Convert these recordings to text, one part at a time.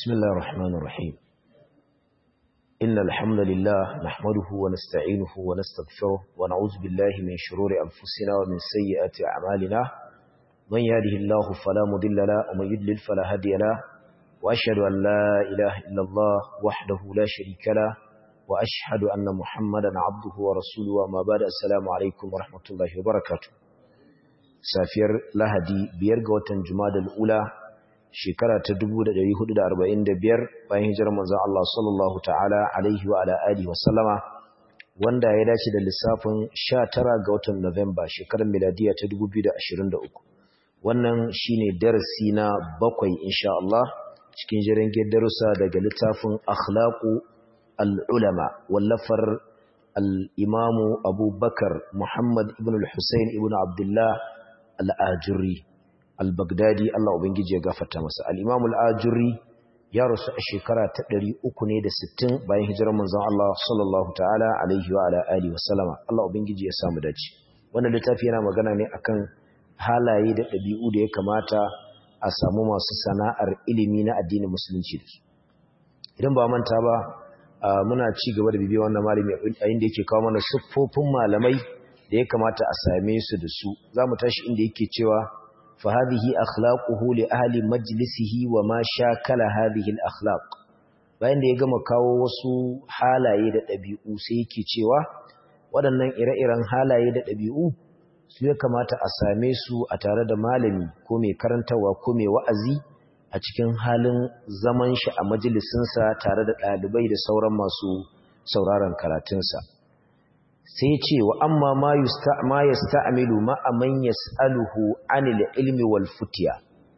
بسم الله الرحمن الرحيم إن الحمد لله نحمده ونستعينه ونستغفره ونعوذ بالله من شرور أنفسنا ومن سيئات أعمالنا من يهده الله فلا مضل له ومن يضلل فلا هادي له وأشهد أن لا إله إلا الله وحده لا شريك له وأشهد أن محمدا عبده ورسوله وما بعد السلام عليكم ورحمة الله وبركاته سافير لهدي بيرغوة جماد الأولى shekara ta 1445 bayan hijirar manzon Allah sallallahu ta'ala alaihi wa ala alihi wa sallama wanda ya dace da lissafin 19 ga watan Nuwamba shekarar miladiya ta 2023 wannan shine darasi na bakwai insha Allah cikin jiran darussa daga littafin akhlaqu al-ulama wallafar al-imamu Abu Bakar Muhammad ibn al-Husayn ibn Abdullah al-Ajuri al-Baghdadi Allah ubangiji ya gafarta masa al-Imam al-Ajuri ya rasu a shekara ta 360 bayan hijirar manzon Allah sallallahu ta'ala alaihi wa ala alihi wasallama Allah ubangiji ya samu dace wannan littafi yana magana ne akan halaye da ɗabi'u da ya kamata a samu masu sana'ar ilimi na addinin musulunci da su idan ba manta ba muna ci gaba da bibiyar wannan malami a inda yake kawo mana siffofin malamai da ya kamata a same su da su za mu tashi inda yake cewa فهذه أخلاقه لأهل مجلسه وما شاكل هذه الأخلاق bayan da ya gama kawo wasu halaye da ɗabi'u sai yake cewa waɗannan ire-iren halaye da ɗabi'u su ya kamata a same su a tare da malami ko mai karantarwa ko mai wa'azi a cikin halin zaman shi a majalisinsa tare da ɗalibai da sauran masu sauraron karatunsa sai ce wa amma ma ya sta'amilu ma'aman ya sa'aluhu anil ilmi wal futiya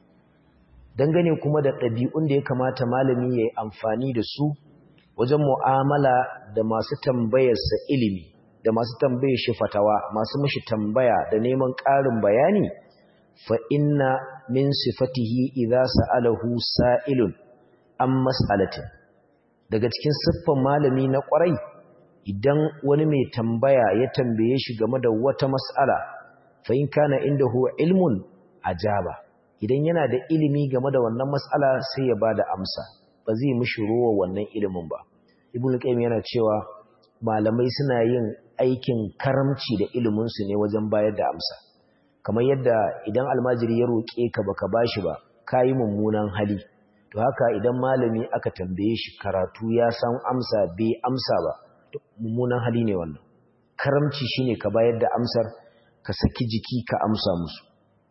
dangane kuma da ɗabi'un da ya kamata malami ya yi amfani da su wajen mu'amala da masu tambayarsa ilimi da masu tambayar shi fatawa masu mashi tambaya da neman ƙarin bayani fa inna min sifatihi idza sa'alahu sa'ilun an mas'alatin daga cikin siffan malami na ƙwarai idan wani mai tambaya ya tambaye shi game da wata mas'ala fa in kana indahu ilmun ajaba idan yana da ilimi game da wannan mas'ala sai ya bada amsa ba zai mishi ruwa wannan ilimin ba ibnu qayyim yana cewa malamai suna yin aikin karamci da ilimin su ne wajen bayar da amsa kamar yadda idan almajiri ya roke ka baka bashi ba kai mummunan hali to haka idan malami aka tambaye shi karatu ya san amsa bai amsa ba mummunan hali ne wannan karamci shine ka bayar da amsar ka saki jiki ka amsa musu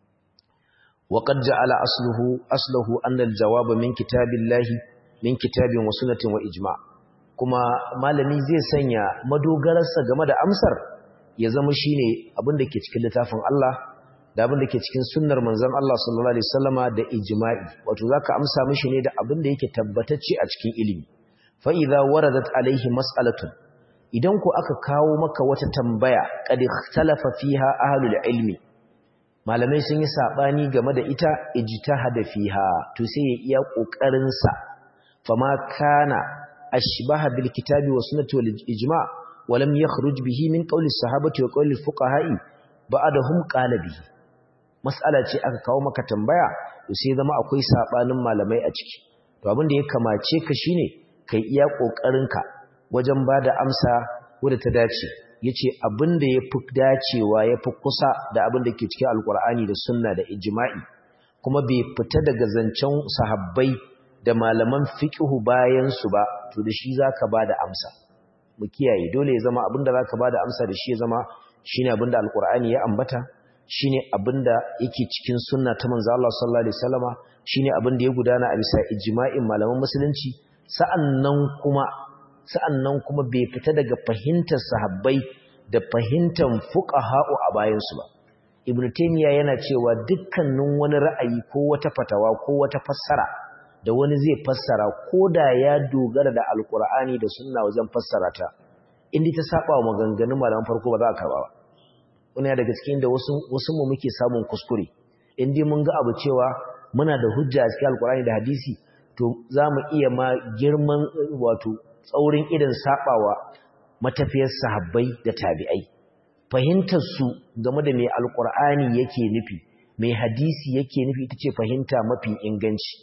wa qad ja'ala asluhu asluhu anna al-jawab min kitabillahi min kitabin wa sunnatin wa ijma' kuma malami zai sanya madogararsa game da amsar ya zama shine abin da ke cikin littafin Allah da abin da ke cikin sunnar manzon Allah sallallahu alaihi wasallama da ijma'i wato zaka amsa mishi ne da abin da yake tabbatacce a cikin ilimi fa idza waradat alaihi mas'alatun idan ku aka kawo maka wata tambaya qad ikhtalafa fiha ahlul ilmi malamai sun yi sabani game da ita ijtihada fiha to sai ya iya kokarin sa fama kana ashbaha bil kitabi wa sunnati wal ijma' wa lam yakhruj bihi min qawli sahabati wa qawli fuqaha'i ba'dahum qala bihi mas'ala ce aka kawo maka tambaya to sai zama akwai sabanin malamai a ciki to abin da ya kamace ka shine kai iya kokarin ka wajen ba da amsa wadda ta dace ya ce abin da ya fi dacewa ya fi kusa da abin da ke cikin alkur'ani da sunna da ijima'i kuma bai fita daga zancen sahabbai da malaman fiƙihu bayansu ba to da shi za ka ba da amsa mu kiyaye dole ya zama abin da za ka ba da amsa da shi ya zama shi ne abin da alkur'ani ya ambata shi ne abin da yake cikin sunna ta manzo Allah sallallahu alaihi wasallama shi ne abin da ya gudana a bisa ijma'in malaman musulunci sa'annan kuma sa'annan kuma bai fita daga fahimtar sahabbai da fahimtar fuqaha'u a bayansu ba ibnu taymiya yana cewa dukkanin wani ra'ayi ko wata fatawa ko wata fassara da wani zai fassara ko da ya dogara da alkur'ani da sunna wajen fassara ta inda ta saba wa maganganun malaman farko ba za a karba ba wani daga cikin da wasu wasu mu muke samun kuskure inda mun ga abu cewa muna da hujja a cikin alkur'ani da hadisi to za mu iya ma girman wato tsaurin idan sabawa matafiyar sahabbai da tabi'ai fahimtar su game da mai alkur'ani yake nufi mai hadisi yake nufi ita ce fahimta mafi inganci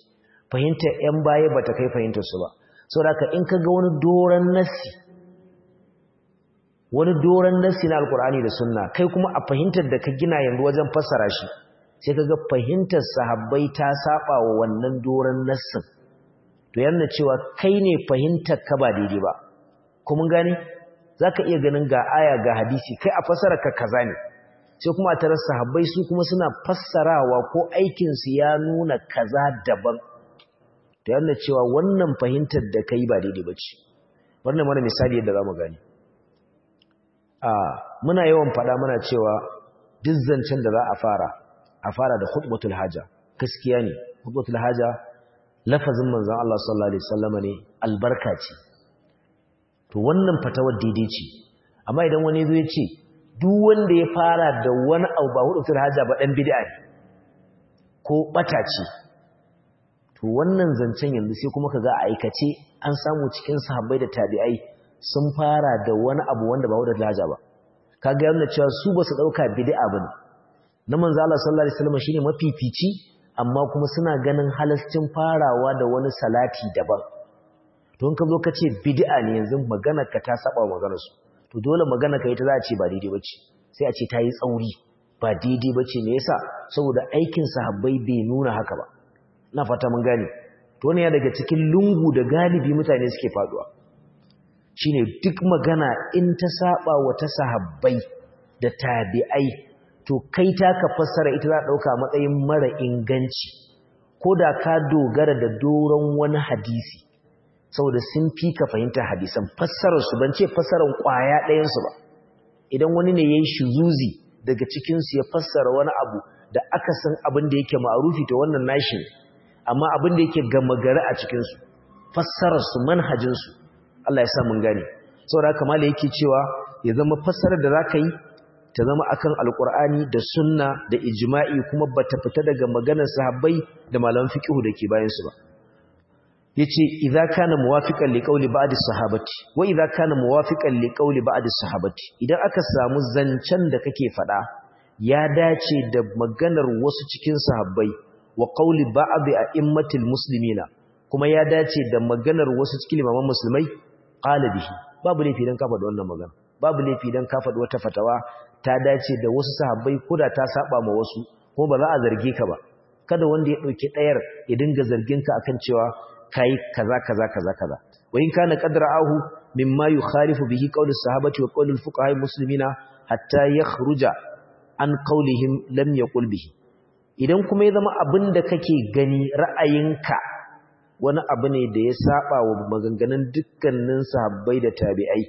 fahimtar ‘yan baya ba ta kai fahimtarsu ba sau da in ka ga wani doron nassi wani doron nassi na alkur'ani da sunna kai kuma a fahimtar da ka gina yanzu wajen fassara shi sai ka ga fahimtar sahabbai ta saba wa wannan doron nassin to yana cewa kai ne fahimtar ka ba daidai ba kuma gane za ka iya ganin ga aya ga hadisi kai a fassara ka kaza ne sai kuma a tarar sahabbai su kuma suna fassarawa ko aikinsu ya nuna kaza daban ta yana cewa wannan fahimtar da kai ba daidai ba ce wannan mana misali yadda za mu gani a muna yawan faɗa muna cewa duk zancen da za a fara a fara da khutbatul haja gaskiya ne khutbatul haja lafazin manzon Allah sallallahu alaihi wasallam ne albarka ce to wannan fatawar daidai ce amma idan wani zo ya ce duk wanda ya fara da wani abu ba khutbatul haja ba dan bid'a ne ko bata ce to wannan zancen yanzu sai kuma kaga a aikace an samu cikin sahabbai da tabi'ai sun fara da wani abu wanda ba wadda laja ba kaga yana cewa su ba su dauka bid'a bane na manzo Allah sallallahu alaihi wasallam shine mafifici amma kuma suna ganin halascin farawa da wani salati daban to in ka zo ka ce bid'a ne yanzu magana ka ta saba maganar su to dole magana ka ita za a ce ba daidai bace sai a ce ta yi tsauri ba daidai bace me yasa saboda aikin sahabbai bai nuna haka ba na fata mun gane to ne ya daga cikin lungu da galibi mutane suke faduwa shine duk magana in ta saba wa ta sahabbai da tabi'ai to kai ta ka fassara ita za a dauka matsayin mara inganci ko da ka dogara da doron wani hadisi saboda sun fi ka fahimta hadisan fassarar su ban ce fassarar kwaya ɗayan su ba idan wani ne yayi shuzuzi daga cikin su ya fassara wani abu da aka san abin da yake ma'arufi to wannan nashi ne amma abin da yake gama gari a cikinsu fassararsu manhajinsu Allah ya sa mun gane saboda haka mala yake cewa ya zama fassarar da za ka yi ta zama akan alkur'ani da sunna da ijma'i kuma ba ta fita daga maganar sahabbai da malaman fiqhu da ke bayansu ba yace idza kana muwafiqan liqawli ba'd as-sahabati wa idza kana muwafiqan liqawli ba'd as-sahabati idan aka samu zancen da kake fada ya dace da maganar wasu cikin sahabbai wa qawli ba'd a'immatil muslimina kuma ya dace da maganar wasu cikin limaman musulmai qala bihi babu laifi dan ka faɗi wannan magana babu laifi dan ka faɗi wata fatawa ta dace da wasu sahabbai koda ta saba ma wasu kuma ba za a zarge ka ba kada wanda ya dauki dayar ya dinga zargin ka akan cewa kai kaza kaza kaza kaza wa in kana qadra'ahu mimma yukhalifu bihi qawli sahabati wa qawli al-fuqaha muslimina hatta yakhruja an qawlihim lam yaqul bihi idan kuma ya zama abin da kake gani ra'ayinka wani abu ne da ya saba wa maganganun dukkanin sahabbai da tabi'ai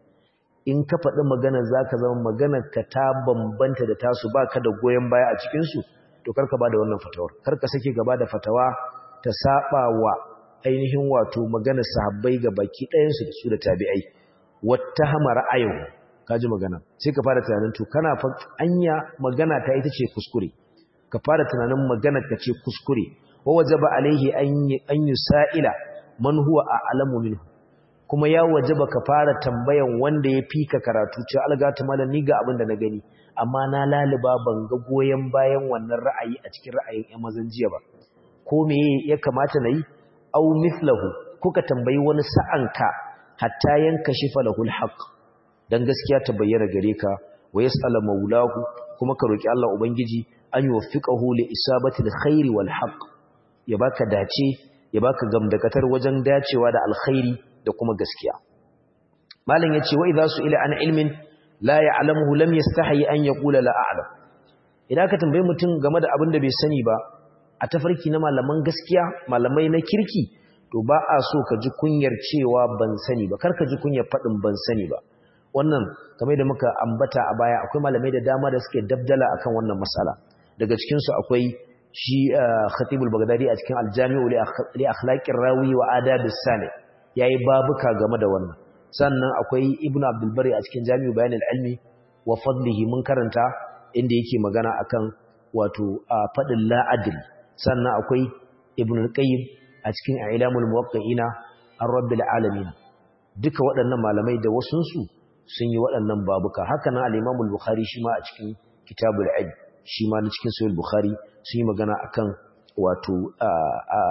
in ka faɗi magana za ka zama maganar ka ta bambanta da tasu ba ka da goyon baya a cikinsu to karka ba da wannan fatawar karka sake gaba da fatawa ta saba wa ainihin wato maganar sahabbai ga baki ɗayansu da su da tabi'ai wata hama ra'ayin ka ji magana sai ka fara tunanin to kana anya magana ta ita ce kuskure ka fara tunanin maganar ka ce kuskure wa wajaba alaihi an yusa'ila man huwa a'lamu minhu kuma ya wajaba ka fara tambayan wanda ya fika karatu ce algata malam ni ga abin da na gani amma na laliba ban ga goyen bayan wannan ra'ayi a cikin ra'ayin ƴan mazan jiya ba ko me ya kamata nayi aw mithlahu kuka tambayi wani sa'anka hatta yanka shifa lahul haqq dan gaskiya ta bayyana gare ka wa yas'ala maulahu kuma ka roki Allah ubangiji an yuwaffiqahu li isabati alkhairi wal haqq ya baka dace ya baka gamdakatar wajen dacewa da alkhairi da kuma gaskiya malam yace wa idza su'ila an ilmin la ya'lamuhu lam yastahi an yaqula la a'lam idan ka tambaye mutum game da abin da bai sani ba a tafarki na malaman gaskiya malamai na kirki to ba a so ka ji kunyar cewa ban sani ba kar ka ji kunyar fadin ban sani ba wannan kamar da muka ambata a baya akwai malamai da dama da suke dabdala akan wannan masala daga cikin su akwai shi Khatibul Baghdadi a cikin Al-Jami'u li akhlaqir rawi wa adabis sami yayi babuka game da wannan sannan akwai Ibn Abdul Bari a cikin Jami'u Bayan al-Ilmi wa fadlihi mun karanta inda yake magana akan wato fadin la adl sannan akwai Ibn al-Qayyim a cikin Ilamul Muwaqqi'ina ar-Rabbil Alamin duka waɗannan malamai da wasunsu sun yi waɗannan babuka haka nan al-Imam al-Bukhari shi ma a cikin Kitabul Ilm shi ma na cikin Sahih Bukhari sun yi magana akan wato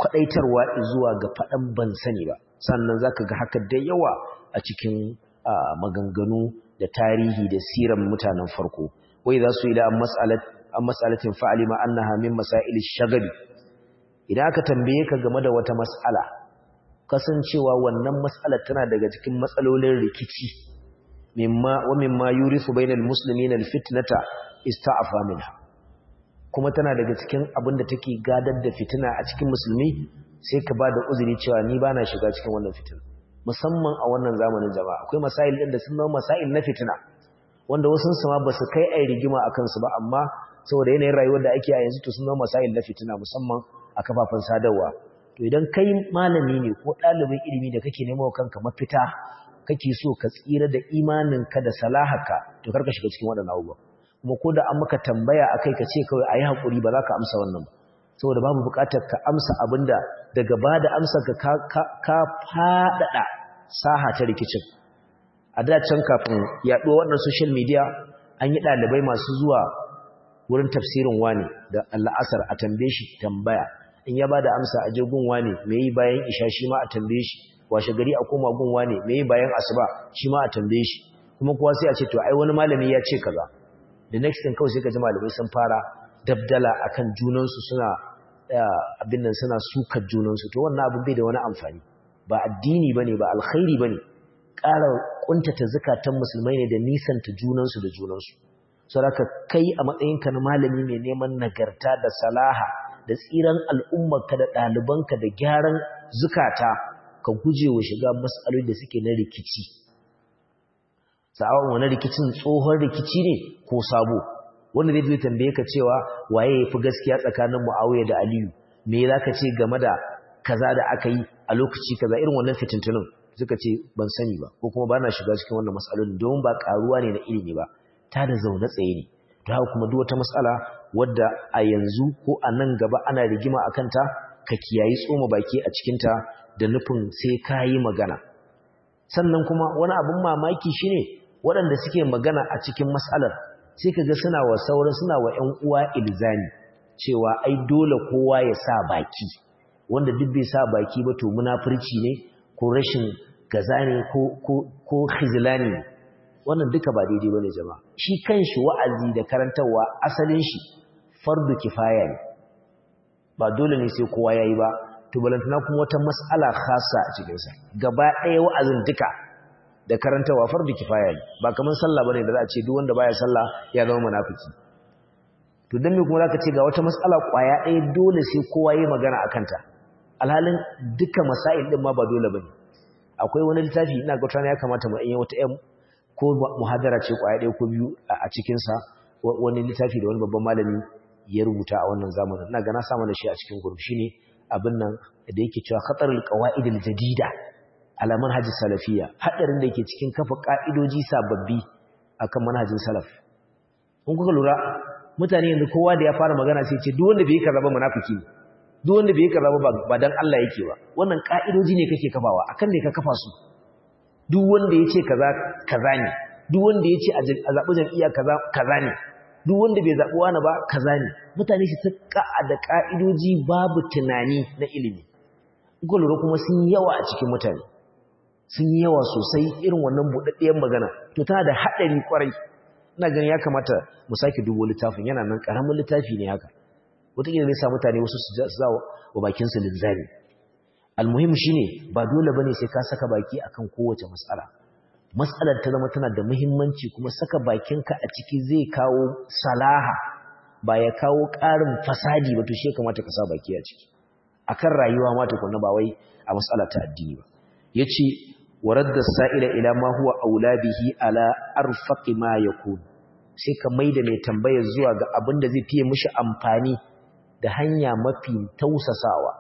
kwadaitarwa zuwa ga faɗan ban sani ba sannan zaka ga haka da yawa a cikin maganganu da tarihi da siran mutanen farko wai za su ila an mas'alatin fa'alima annaha min masail shagali idan aka tambaye ka game da wata mas'ala kasancewa wannan mas'alar tana daga cikin matsalolin rikici mimma wa mimma yurisu bainal muslimina alfitnata ista'afa minha kuma tana daga cikin abin da take gadar da fitina a cikin musulmi sai ka ba da uzuri cewa ni ba na shiga cikin wannan fitina musamman a wannan zamanin jama'a akwai masail ɗin da sun zama masail na fitina wanda wasu sama ba su kai ai rigima a kansu ba amma saboda yanayin rayuwar da ake a yanzu to sun zama masail na fitina musamman a kafafen sadarwa to idan kai malami ne ko ɗalibin ilimi da kake nemo kanka mafita kake so ka tsira da imaninka da salahaka to karka shiga cikin waɗannan abubuwa kuma ko da an maka tambaya akai ka ce kawai ayi hakuri ba za ka amsa wannan ba saboda babu buƙatar ka amsa abinda daga ba da amsa ka ka faɗaɗa saha ta rikicin a da can kafin yaɗuwa wannan social media an yi ɗalibai masu zuwa wurin tafsirin wani da al'asar a tambaye shi tambaya in ya ba da amsa a je gun wani me yi bayan isha shi ma a tambaye shi washe gari a koma gun wani me yi bayan asuba shi ma a tambaye shi kuma kuwa sai a ce to ai wani malami ya ce kaza the next thing kawai sai ka ji malamai sun fara dabdala akan junansu suna abin nan suna sukar junansu to wannan abin bai da wani amfani ba addini bane ba alkhairi bane ƙara kuntata zakatan musulmai ne da nisanta junansu da junansu saboda kai a matsayinka na malami mai neman nagarta da salaha da tsiran al'ummarka da ɗalibanka da gyaran zukata ka guje wa shiga mas'aloli da suke na rikici sa'awan wani rikicin tsohon rikici ne ko sabo wanda zai tambaye ka cewa waye yafi gaskiya tsakanin Muawiya da Aliyu me zaka ce game da kaza da aka yi a lokaci kaza irin wannan fitintunin suka ce ban sani ba ko kuma bana shiga cikin wannan matsalolin domin ba karuwa ne na ilimi ba ta da zaune tsaye ne to haka kuma duk wata matsala wadda a yanzu ko a nan gaba ana rigima akan ta ka kiyayi tsoma baki a cikin ta da nufin sai ka yi magana sannan kuma wani abin mamaki shine waɗanda suke magana a cikin matsalar sai ka ga suna wa sauran suna wa ‘yan uwa ilzami cewa ai dole kowa ya sa baki wanda duk bai sa baki ba to munafurci ne ko rashin gaza ne ko khizlani ne wannan duka ba daidai bane jama'a shi kanshi wa'azi da karantarwa asalin shi fardu kifaya ne ba dole ne sai kowa yayi ba to balantana kuma wata mas'ala khassa a cikin sa gaba ɗaya wa'azin duka da karantawa fardu kifaya ne ba kaman sallah bane da za a ce duk wanda baya sallah ya zama munafiki to dan me kuma zaka ce ga wata mas'ala kwaya ɗaya dole sai kowa yayi magana akan ta alhalin duka masail din ma ba dole bane akwai wani littafi ina ga tana ya kamata mu yi wata ɗan ko muhadara ce kwaya ɗaya ko biyu a cikin sa wani littafi da wani babban malami ya rubuta a wannan zamanin ina ga na sa mana shi a cikin gurbi shine abin nan da yake cewa khatarul qawaidil jadida ala manhajis salafiyya hadarin da yake cikin kafa ka'idoji sababbi akan manhajin salaf kun kuka lura mutane yanzu kowa da ya fara magana sai ce duk wanda bai kaza ba munafiki ne duk wanda bai kaza ba ba dan Allah yake ba wannan ka'idoji ne kake kafawa akan ne ka kafa su duk wanda yace kaza kaza ne duk wanda yace a zabi jam'iyya kaza kaza ne duk wanda bai zabi wani ba kaza ne mutane su ta da ka'idoji babu tunani na ilimi kuka lura kuma sun yawa a cikin mutane sun yi yawa sosai irin wannan buɗaɗɗiyar magana to tana da haɗari ƙwarai ina ganin ya kamata mu sake dubo littafin yana nan ƙaramin littafi ne haka wataƙila zai sa mutane wasu su za wa bakinsu linzami almuhim shine ba dole bane sai ka saka baki akan kowace matsala matsalar ta zama tana da muhimmanci kuma saka bakinka a ciki zai kawo salaha ba ya kawo ƙarin fasadi ba to shi kamata ka sa baki a ciki akan rayuwa ma tukunna ba wai a matsala ta addini ba yace ورد السائل إلى ما هو أولى به على أرفق ما يكون sai ka maida mai tambayar zuwa ga abin da zai fiye mishi amfani da hanya mafi tausasawa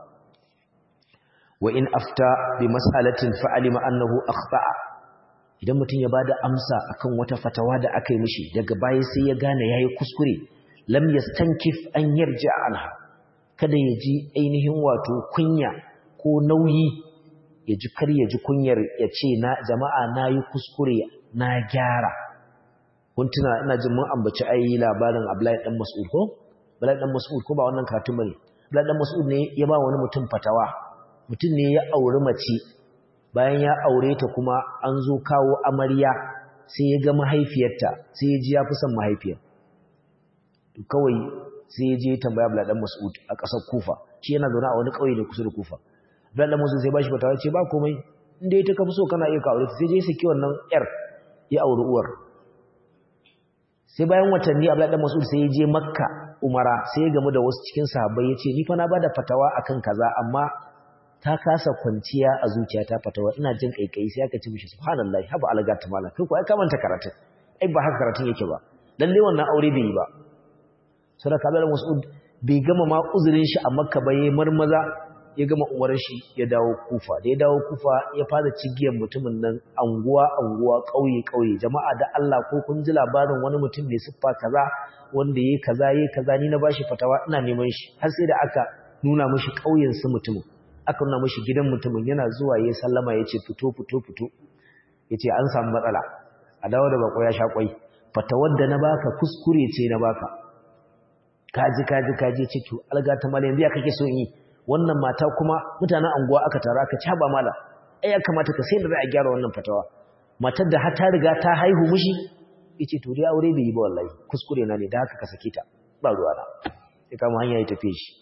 wa in afta bi mas'alatin fa'alima annahu akhta'a idan mutum ya bada amsa akan wata fatawa da aka yi mishi daga baya sai ya gane yayi kuskure lam yastankif an yarja anha kada ya ji ainihin wato kunya ko nauyi ya ji kar ya ji kunyar ya ce na jama'a na yi kuskure na gyara kun tuna ina jin mun ambaci ai labarin Abdullahi dan Mas'ud ko Abdullahi dan Mas'ud ko ba wannan karatun bane Abdullahi Mas'ud ne ya ba wani mutum fatawa mutum ne ya auri mace bayan ya aure ta kuma an zo kawo amarya sai ya ga mahaifiyarta sai ya ji ya fi son mahaifiyar to kawai sai ya je ya tambaya Abdullahi Mas'ud a ƙasar Kufa shi yana zaune a wani ƙauye da kusa da Kufa Abdullahi Mas'ud sai ba shi fatawa ce ba komai inda ita ka fi so kana iya ka aure ta sai je ya saki wannan yar ya auri uwar sai bayan watanni Abdullahi Mas'ud sai ya je Makka Umara sai ya gamu da wasu cikin sahabbai ya ce ni fa na bada fatawa akan kaza amma ta kasa kwanciya a zuciyata fatawa ina jin kaikai sai aka ce mishi subhanallahi haba algata mala kai ko ai ka manta karatun ai ba haka karatun yake ba lalle wannan aure bai yi ba sadaka Abdullahi Mas'ud bai gama ma uzurin shi a Makka ba yayin marmaza ya gama umarar shi ya dawo kufa da ya dawo kufa ya fara cigiyar mutumin nan anguwa anguwa ƙauye ƙauye jama'a da Allah ko kun ji labarin wani mutum mai siffa kaza wanda yayi kaza yayi kaza ni na bashi fatawa ina neman shi har sai da aka nuna mishi ƙauyen su mutumin aka nuna mishi gidan mutumin yana zuwa yayi sallama yace fito fito fito yace an samu matsala a dawo da bako ya sha kwai fatawar da na baka kuskure ce na baka kaji kaji kaji ce to alga ta mala yanzu ya kake so in yi wannan mata kuma mutanen anguwa aka tara aka caba mala ai ya kamata ka sai da za a gyara wannan fatawa matar da har ta riga ta haihu mishi yace to dai aure bai yi ba wallahi kuskure na ne da haka ka sake ta ba ruwa na sai kama hanya ya tafi shi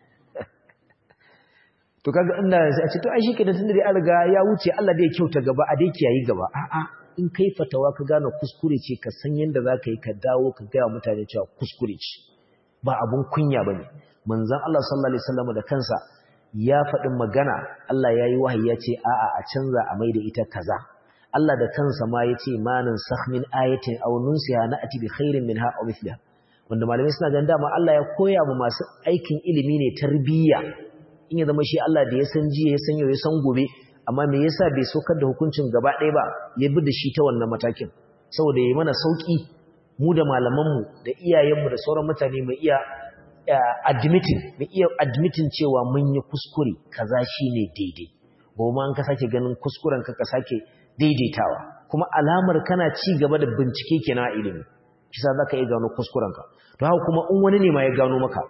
to kaga inda sai a ce to ai shi kenan tunda dai an riga ya wuce Allah dai ya kyauta gaba a dai kiyayi gaba a'a in kai fatawa ka gane kuskure ce ka san yanda za ka yi ka dawo ka gaya mutane cewa kuskure ce ba abun kunya bane manzon Allah sallallahu alaihi wasallam da kansa ya faɗin magana Allah yayi wahayi ya ce a'a a canza a maida ita kaza Allah da kansa ma ya ce manin sahmin ayatin aw nunsiha na'ti bi khairin minha aw mithliha wanda malamai suna ganin dama Allah ya koya mu masu aikin ilimi ne tarbiyya in ya zama shi Allah da ya san jiya ya san yau ya san gobe amma me yasa bai sokar da hukuncin gaba ɗaya ba ya bi da shi ta wannan matakin saboda yayi mana sauki mu da malamanmu da iyayenmu da sauran mutane mu iya admitting mu iya admitting cewa mun yi kuskure kaza shine daidai goma an ka sake ganin kuskuren ka ka sake daidaitawa kuma alamar kana ci gaba da bincike kenan a ilimi shi sa zaka iya gano kuskuren ka to haka kuma in wani ne ma ya gano maka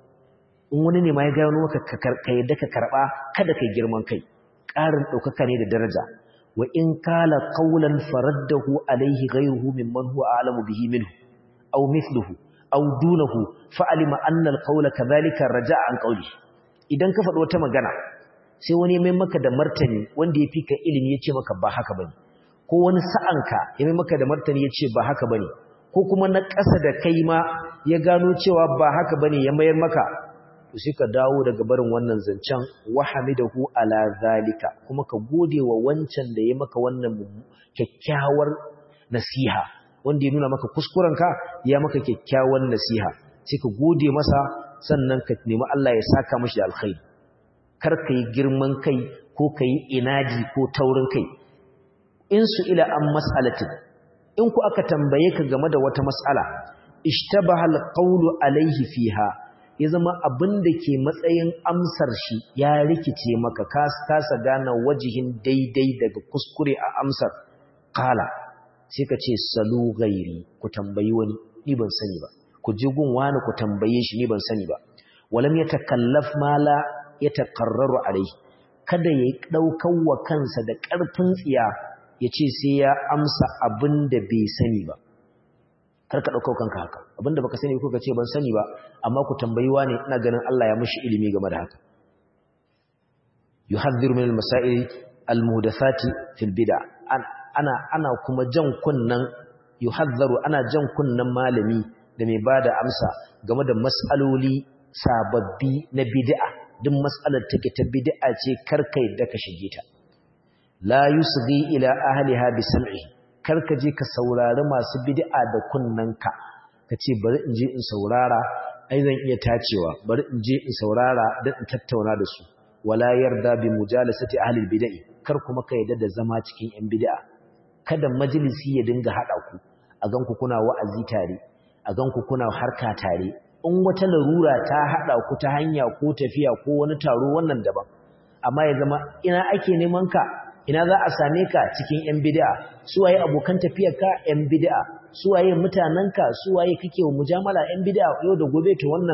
in wani ne ma ya gano maka ka yadda ka karba kada kai girman kai ƙarin ɗaukaka ne da daraja wa in kala qawlan faraddahu alayhi ghayruhu mimman huwa a'lamu bihi minhu aw mithluhu aw dunahu fa'alima anna al-qawla kadhalika raja'a an qawli idan ka faɗi wata magana sai wani mai maka da martani wanda ya fi ka ilimi ya ce maka ba haka bane ko wani sa'anka ya mai maka da martani ya ce ba haka bane ko kuma na ƙasa da kai ma ya gano cewa ba haka bane ya mayar maka to sai ka dawo daga barin wannan zancen wahamidahu ala zalika kuma ka gode wa wancan da ya maka wannan kyakkyawar nasiha wanda ya nuna maka kuskurenka ya maka kyakkyawar nasiha sai ka gode masa sannan ka nemi Allah ya saka mashi da alkhairi kar ka yi girman kai ko ka yi inaji ko taurin kai in su ila an mas'alatin in ku aka tambaye ka game da wata mas'ala ishtabaha alqawlu alaihi fiha ya zama abin da ke matsayin amsar shi ya rikice maka kasa gane wajihin daidai daga kuskure a amsar kala sai ka ce salu gairi ku tambayi wani ni ban sani ba ku ji gun wani ku tambaye shi ni ban sani ba walam ya takallaf mala ya takarraru alai kada ya ɗaukan wa kansa da ƙarfin tsiya ya ce sai ya amsa abin da bai sani ba kar ka ɗaukau kanka haka abinda baka sani ko ka ce ban sani ba amma ku tambayi ne ina ganin Allah ya mishi ilimi game da haka yuhadhdhiru min al-masail al-muhdathati fil bid'a ana ana kuma jan kunnan yuhadhdharu ana jan kunnan malami da mai bada amsa game da mas'aloli sababbi na bid'a duk mas'alar take ta bid'a ce karkai da ka shige ta la yusghi ila ahliha bi sam'ihi karka je ka saurari masu bid'a da kunnanka ka ce bari in je in saurara ai zan iya tacewa bari in je in saurara don in tattauna da su wala yarda bi mujalasati ahli bid'ah kar kuma ka yarda da zama cikin yan bid'a kada majalisi ya dinga hada ku a ganku kuna wa'azi tare a ganku kuna harka tare in wata larura ta hada ku ta hanya ko tafiya ko wani taro wannan daban amma ya zama ina ake neman ka ina za a same ka cikin ‘yan bid'a, suwaye abokan tafiyarka ‘yan bid'a, suwaye mutanenka, suwaye kake wa mujamala ‘yan bid'a yau da gobe ta wannan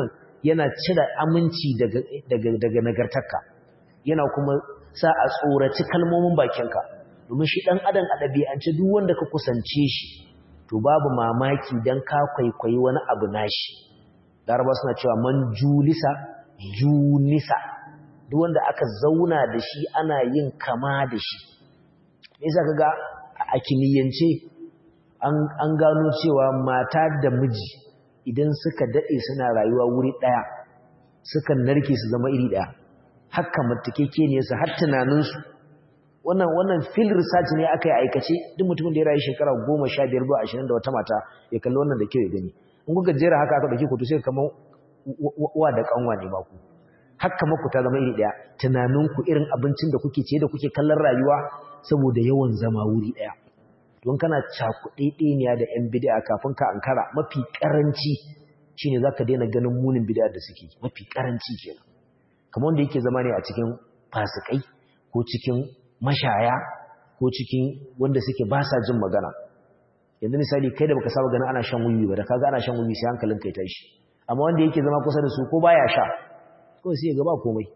yana cire aminci daga daga daga nagartarka yana kuma sa a tsoraci kalmomin bakinka domin shi dan adam a dabi'ance duk wanda ka kusance shi to babu mamaki dan ka kwaikwayi wani abu nashi laraba suna cewa man julisa junisa duk wanda aka zauna da shi ana yin kama da shi yasa kaga a kimiyyance an gano cewa mata da miji idan suka dade suna rayuwa wuri daya sukan narke su zama iri daya haka matakeke ne su har tunaninsu wannan wannan field research ne aka yi aikace duk mutumin da ya rayu shekara 15 zuwa 20 da wata mata ya kalli wannan da kyau ya gani in kuka jera haka aka dauki kutu sai kamar wa da kanwa ne ba ku haka maku ta zama iri daya tunaninku irin abincin da kuke ce da kuke kallon rayuwa saboda yawan zama wuri daya don kana cakuɗe ɗeniya da ‘yan bid'a kafin ka ankara mafi ƙaranci shi ne za ka daina ganin munin bid'a da suke mafi ƙaranci kenan kamar wanda yake zama ne a cikin fasikai ko cikin mashaya ko cikin wanda suke ba sa jin magana yanzu misali kai da baka saba ganin ana shan wuyi ba da kaga ana shan wuyi sai hankalin kai tashi amma wanda yake zama kusa da su ko baya sha kawai sai ya ga ba komai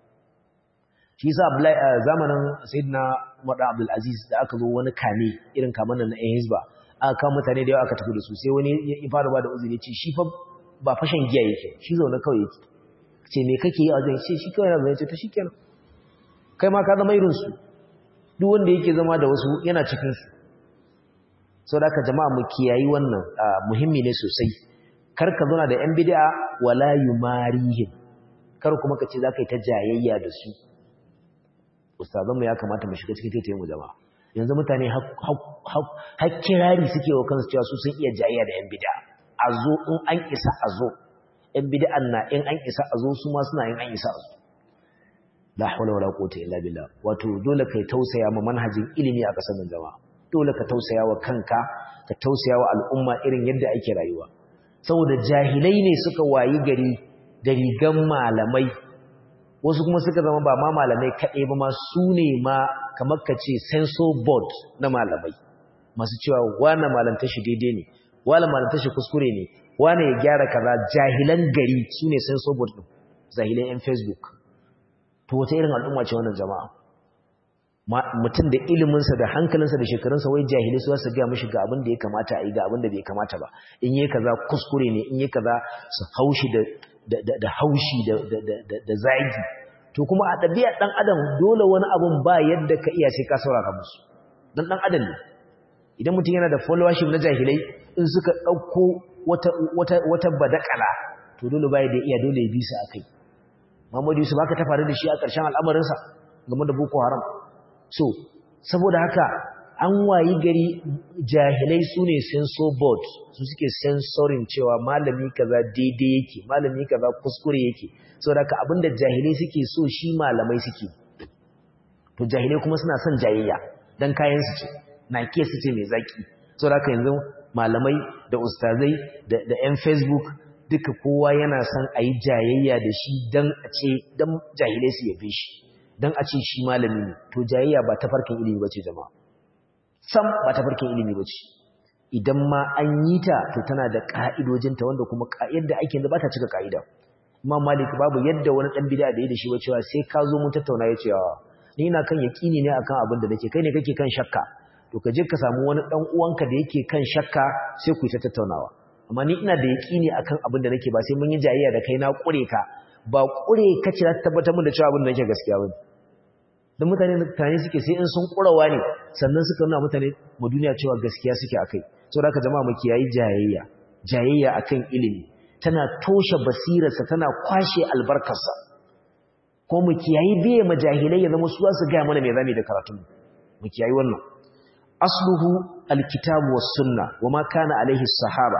shi yasa zamanin sayyidina Umar Abdul Aziz da aka zo wani kame irin kaman nan na Hizba aka kawo mutane da yawa aka tafi da su sai wani ya fara ba da uzuri ce shi fa ba fashin giya yake shi zaune kawai yake ce me kake yi a wajen ce shi kawai na zaune ce to shikenan kai ma ka zama irin su duk wanda yake zama da wasu yana cikin su saboda haka jama'a mu kiyayi wannan muhimmi ne sosai kar ka zauna da yan bid'a wala yumarihim kar kuma ka ce zaka yi ta jayayya da su ustazanmu ya kamata mu shiga cikin taitayen mu jama'a yanzu mutane har kirari suke wa kansu cewa su sun iya jayayya da yan bid'a a zo in an isa a zo yan bid'an na in an isa a zo su ma suna yin an isa a zo la hawla wala quwwata illa billah wato dole kai tausaya ma manhajin ilimi a kasar nan jama'a dole ka tausaya wa kanka ka tausaya wa al'umma irin yadda ake rayuwa saboda jahilai ne suka wayi gari da rigan malamai wasu kuma suka zama ba ma malamai kaɗai ba ma su ne ma kamar ka ce sensor board na malamai masu cewa wane malamta shi daidai ne wane malamta shi kuskure ne wane ya gyara kaza jahilan gari su ne sensor board ɗin jahilan yan facebook to wata irin al'umma ce wannan jama'a mutum da iliminsa da hankalinsa da shekarunsa wai jahilai su su gaya mashi ga abin da ya kamata a yi ga abin da bai kamata ba in yi kaza kuskure ne in yi kaza su haushi da da haushi da zagi to kuma a ɗabi'a ɗan adam dole wani abun ba yadda ka iya sai ka saurara musu dan ɗan adam ne idan mutum yana da followership na jahilai in suka ɗauko wata badakala to dole ba da iya dole ya bi su a kai Muhammadu Yusuf haka ta faru da shi a ƙarshen al'amarinsa game da Boko Haram so saboda haka an wayi gari jahilai su ne sensor board su suke sensorin cewa malami kaza daidai yake malami kaza kuskure yake saboda haka abinda jahilai suke so shi malamai suke to jahilai kuma suna son jayayya dan kayan su ce na ke su ce mai zaki saboda haka yanzu malamai da ustazai da da yan facebook duka kowa yana son a yi jayayya da shi dan a ce dan jahilai su yabe shi dan a ce shi malami ne to jayayya ba ta farkin ilimi bace jama'a sam ba ta farkin ilimi bace idan ma an yi ta to tana da ka'idojinta wanda kuma yadda ake da ba ta cika ka'ida Imam Malik babu yadda wani dan bid'a da yi da shi ba cewa sai ka zo mun tattauna ya cewa ni ina kan yaqini ne akan abin da nake kai ne kake kan shakka to ka je ka samu wani dan uwanka da yake kan shakka sai ku yi ta tattaunawa amma ni ina da yaqini akan abin da nake ba sai mun yi jayayya da kai na kure ka ba kure ka ce ta tabbatar mun da cewa abin da nake gaskiya bane dan mutane mutane suke sai in sun kurawa ne sannan suka nuna mutane mu duniya cewa gaskiya suke akai saboda haka jama'a mu kiyayi jayayya jayayya akan ilimi tana toshe basirarsa tana kwashe albarkarsa ko mu kiyayi biye majahilai ya zama su za su gaya mana me zamu da karatun mu kiyayi wannan asluhu alkitabu was sunna wama kana alaihi sahaba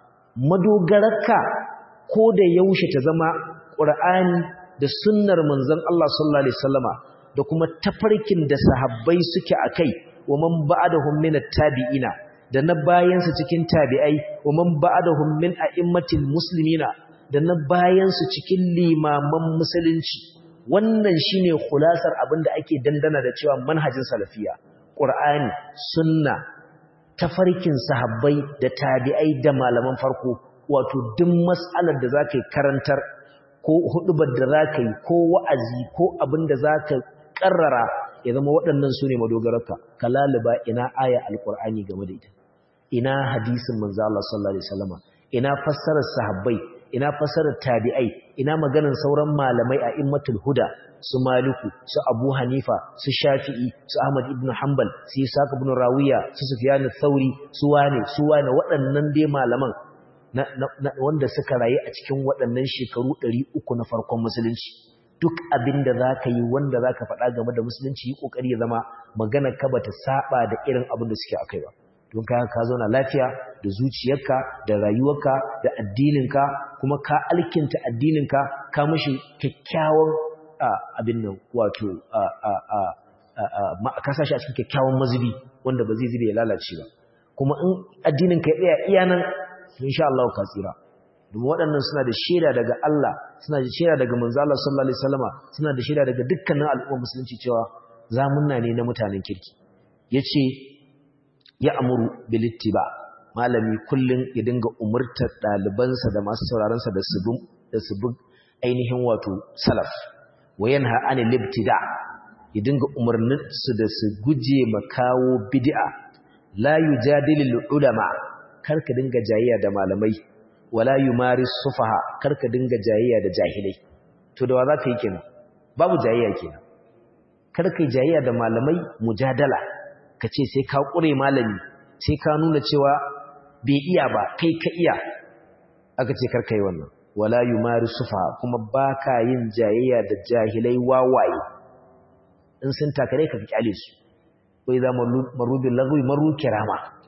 madogararka ko da yaushe ta zama qur'ani da sunnar manzon Allah sallallahu alaihi wasallama da kuma tafarkin da sahabbai suke akai wa man ba'dahum min at-tabi'ina da na bayansu cikin tabi'ai wa man ba'dahum min a'immatil muslimina da na bayansu cikin limaman musulunci wannan shine khulasar abinda ake dandana da cewa manhajin salafiya qur'ani sunna tafarkin sahabbai da tabi'ai da malaman farko wato duk mas'alar da zakai karantar ko hudubar da za ka yi ko wa'azi ko abin da za ka ƙarrara ya zama waɗannan su ne madogararka ka laliba ina aya alƙur'ani game da ita ina hadisin manzo Allah sallallahu alaihi wasallama ina fassarar sahabbai ina fassarar tabi'ai ina maganar sauran malamai a immatul huda su maliku su abu hanifa su shafi'i su ahmad ibn hanbal su isaac ibn rawiya su sufyan thauri su wane su wane waɗannan dai malaman wanda suka rayu a cikin waɗannan shekaru 300 na farkon musulunci duk abin da za ka yi wanda za ka faɗa game da musulunci yi ƙoƙari ya zama magana ka ba ta saba da irin abin da suke a kai ba don ka ka zauna lafiya da zuciyarka da rayuwarka da addininka kuma ka alkinta addininka ka mashi kyakkyawan abin nan wato ka sashi a cikin kyakkyawan mazubi wanda ba zai zube ya lalace ba kuma in addininka ya tsaya iya nan insha Allah ka tsira domin waɗannan suna da shaida daga Allah suna da shaida daga manzo Allah sallallahu alaihi wasallama suna da shaida daga dukkanin al'ummar musulunci cewa zamunna ne na mutanen kirki yace ya amuru bil ittiba malami kullun ya dinga umurtar dalibansa da masu sauraron sa da su da su bi ainihin wato salaf wayanha anil ibtida ya dinga umarnin su da su guje makawo bid'a la yujadilul ulama karka dinga jayayya da malamai wala yumaris sufaha karka dinga jayayya da jahilai to da wa zaka yi kenan babu jayayya kenan karka yi jayayya da malamai mujadala kace sai ka kure malami sai ka nuna cewa bai iya ba kai ka iya aka ce karka yi wannan wala yumaris sufaha kuma baka yin jayayya da jahilai wawaye in sun takare ka kyale su wai za marubin lagwi maru kirama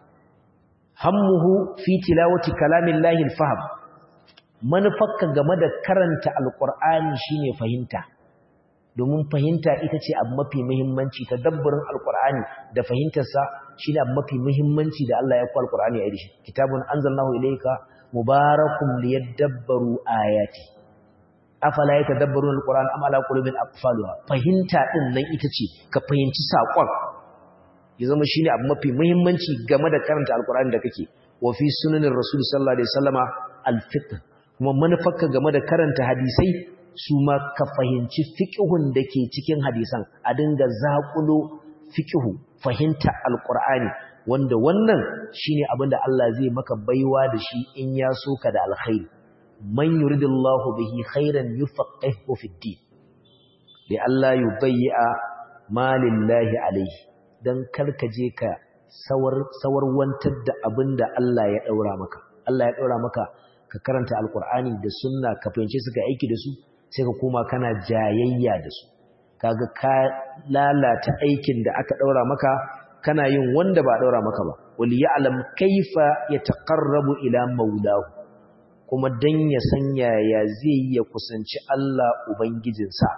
hammuhu fi tilawati kalamillahi alfaham manufarka game da karanta alqur'ani shine fahimta domin fahimta ita ce abu mafi muhimmanci tadabburin alqur'ani da fahimtarsa shine abu mafi muhimmanci da Allah ya ku alqur'ani a yi kitabun anzalnahu ilayka mubarakun liyadabbaru ayati afala yatadabbaruna alqur'an am ala qulubin aqfaluha fahimta din nan ita ce ka fahimci saƙon ya zama shi ne abu mafi muhimmanci game da karanta alkur'ani da kake wa fi sunanin rasul sallallahu alaihi wasallama alfiqh kuma manufarka game da karanta hadisai su ma ka fahimci fiqhun da ke cikin hadisan a dinga zaƙulo fiqhu fahimta alkur'ani wanda wannan shine abin da Allah zai maka baiwa da shi in ya so ka da alkhairi man yuridillahu bihi khairan yufaqihu fid din li Allah yubayya ma lillahi alaihi don karkaje ka sawarwantar da abin da Allah ya ɗaura maka. Allah ya ɗaura maka ka karanta alkur'ani da sunna ka fahimci suka aiki da su sai ka koma kana jayayya da su. Kaga ka lalata aikin da aka ɗaura maka kana yin wanda ba ɗaura maka ba. Wali ya'lam kaifa ya taƙarrabu ila maulahu kuma dan ya san yaya zai ya kusanci Allah Ubangijinsa.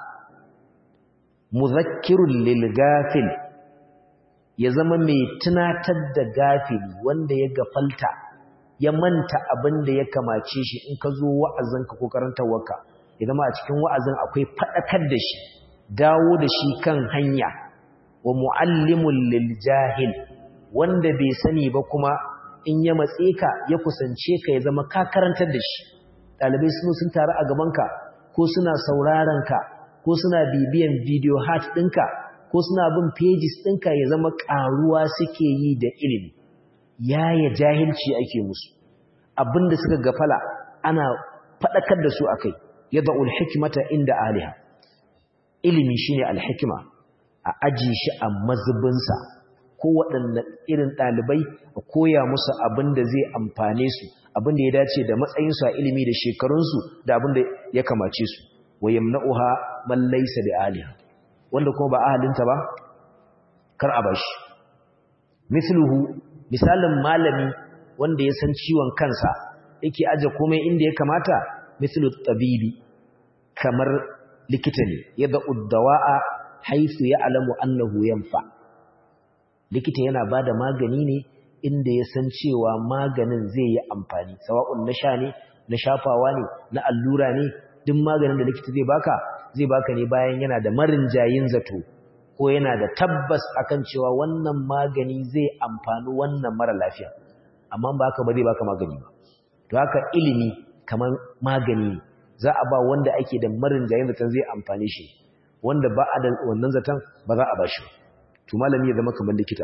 Muzakkirun lil gafil ya zama mai tunatar da gafili wanda ya gafalta ya manta abin da ya kamace shi in ka zo wa'azinka ko karantarwarka ya zama a cikin wa'azin akwai faɗakar da shi dawo da shi kan hanya wa mu'allimun lil jahil wanda bai sani ba kuma in ya matse ka ya kusance ka ya zama ka karantar da shi ɗalibai sun sun taru a gabanka ko suna sauraron ka ko suna bibiyan video hat ɗinka ko suna bin pages ɗinka ya zama ƙaruwa suke yi da ilimi yaya jahilci ake musu abinda suka gafala ana faɗakar da su akai yadda ulhikmata inda aliha ilimi shine alhikima a aji shi a mazubinsa ko waɗanne irin ɗalibai a koya musu abin da zai amfane su abin da ya dace da matsayinsu a ilimi da shekarunsu da abin da ya kamace su wa yamna'uha man laysa bi aliha wanda kuma ba ahalinta ba kar a bashi misluhu misalin malami wanda ya san ciwon kansa yake aje komai inda ya kamata mislu tabibi kamar likita ne yadda uddawa'a haisu ya alamu annahu yanfa likita yana bada magani ne inda ya san cewa maganin zai yi amfani sawa'un na sha ne na shafawa ne na allura ne duk maganin da likita zai baka zai baka ne bayan yana da marin jayin zato ko yana da tabbas akan cewa wannan magani zai amfani wannan mara lafiya amma ba haka ba zai baka magani ba to haka ilimi kamar magani za a ba wanda ake da marin jayin zaton zai amfani shi wanda ba a da wannan zaton ba za a ba shi to malami ya zama kamar likita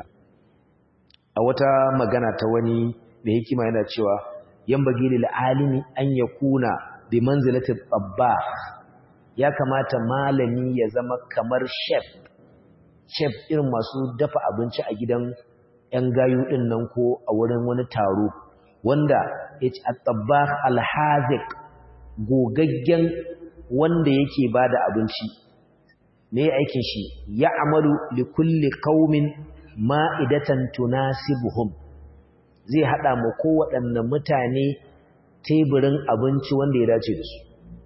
a wata magana ta wani da hikima yana cewa yan bagi lil alimi an yakuna bi manzilati tabbah ya kamata malami ya zama kamar chef chef irin masu dafa abinci a gidan yan gayu din nan ko a wurin wani taro wanda yace at-tabbah al-haziq gogaggen wanda yake bada abinci me aikin shi ya amalu li kulli qaumin ma'idatan tunasibuhum zai hada mu kowaɗanne mutane teburin abinci wanda ya dace da su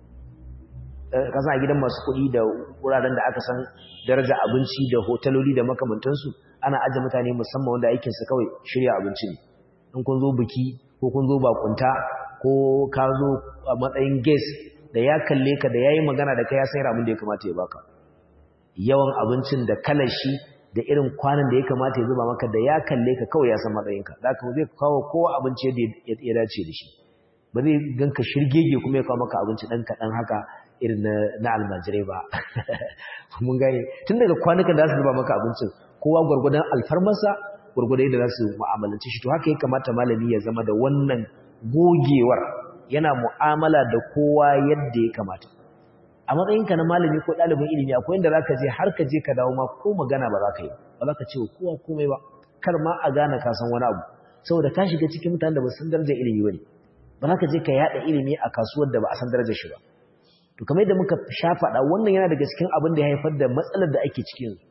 kasa a gidan masu kuɗi da wuraren da aka san daraja abinci da hotaloli da makamantansu ana aje mutane musamman wanda aikinsu kawai shirya abinci ne in kun zo biki ko kun zo bakunta ko ka zo a matsayin guest da ya kalle ka da ya yi magana da kai ya sayar abin da ya kamata ya baka yawan abincin da kalar shi da irin kwanan da ya kamata ya zuba maka da ya kalle ka kawai ya san matsayinka da ka zai kawo kowa abinci yadda ya dace da shi ba zai ganka shirgege kuma ya kawo maka abinci ɗan kaɗan haka irin na almajirai ba mun gane tun daga kwanukan da su zuba maka abincin kowa gwargwadon alfarmarsa gwargwadon yadda za su mu'amalanci shi to haka ya kamata malami ya zama da wannan gogewar yana mu'amala da kowa yadda ya kamata a matsayinka na malami ko ɗalibin ilimi akwai inda zaka je har ka je ka dawo ma ko magana ba za ka yi ba za ka ce wa kowa komai ba kar ma a gane ka san wani abu saboda ka shiga cikin mutanen da ba san darajar ilimi bane ba za ka je ka yada ilimi a kasuwar da ba a san darajar shi ba to kamar yadda muka sha faɗa wannan yana daga cikin abin da ya haifar da matsalar da ake ciki yanzu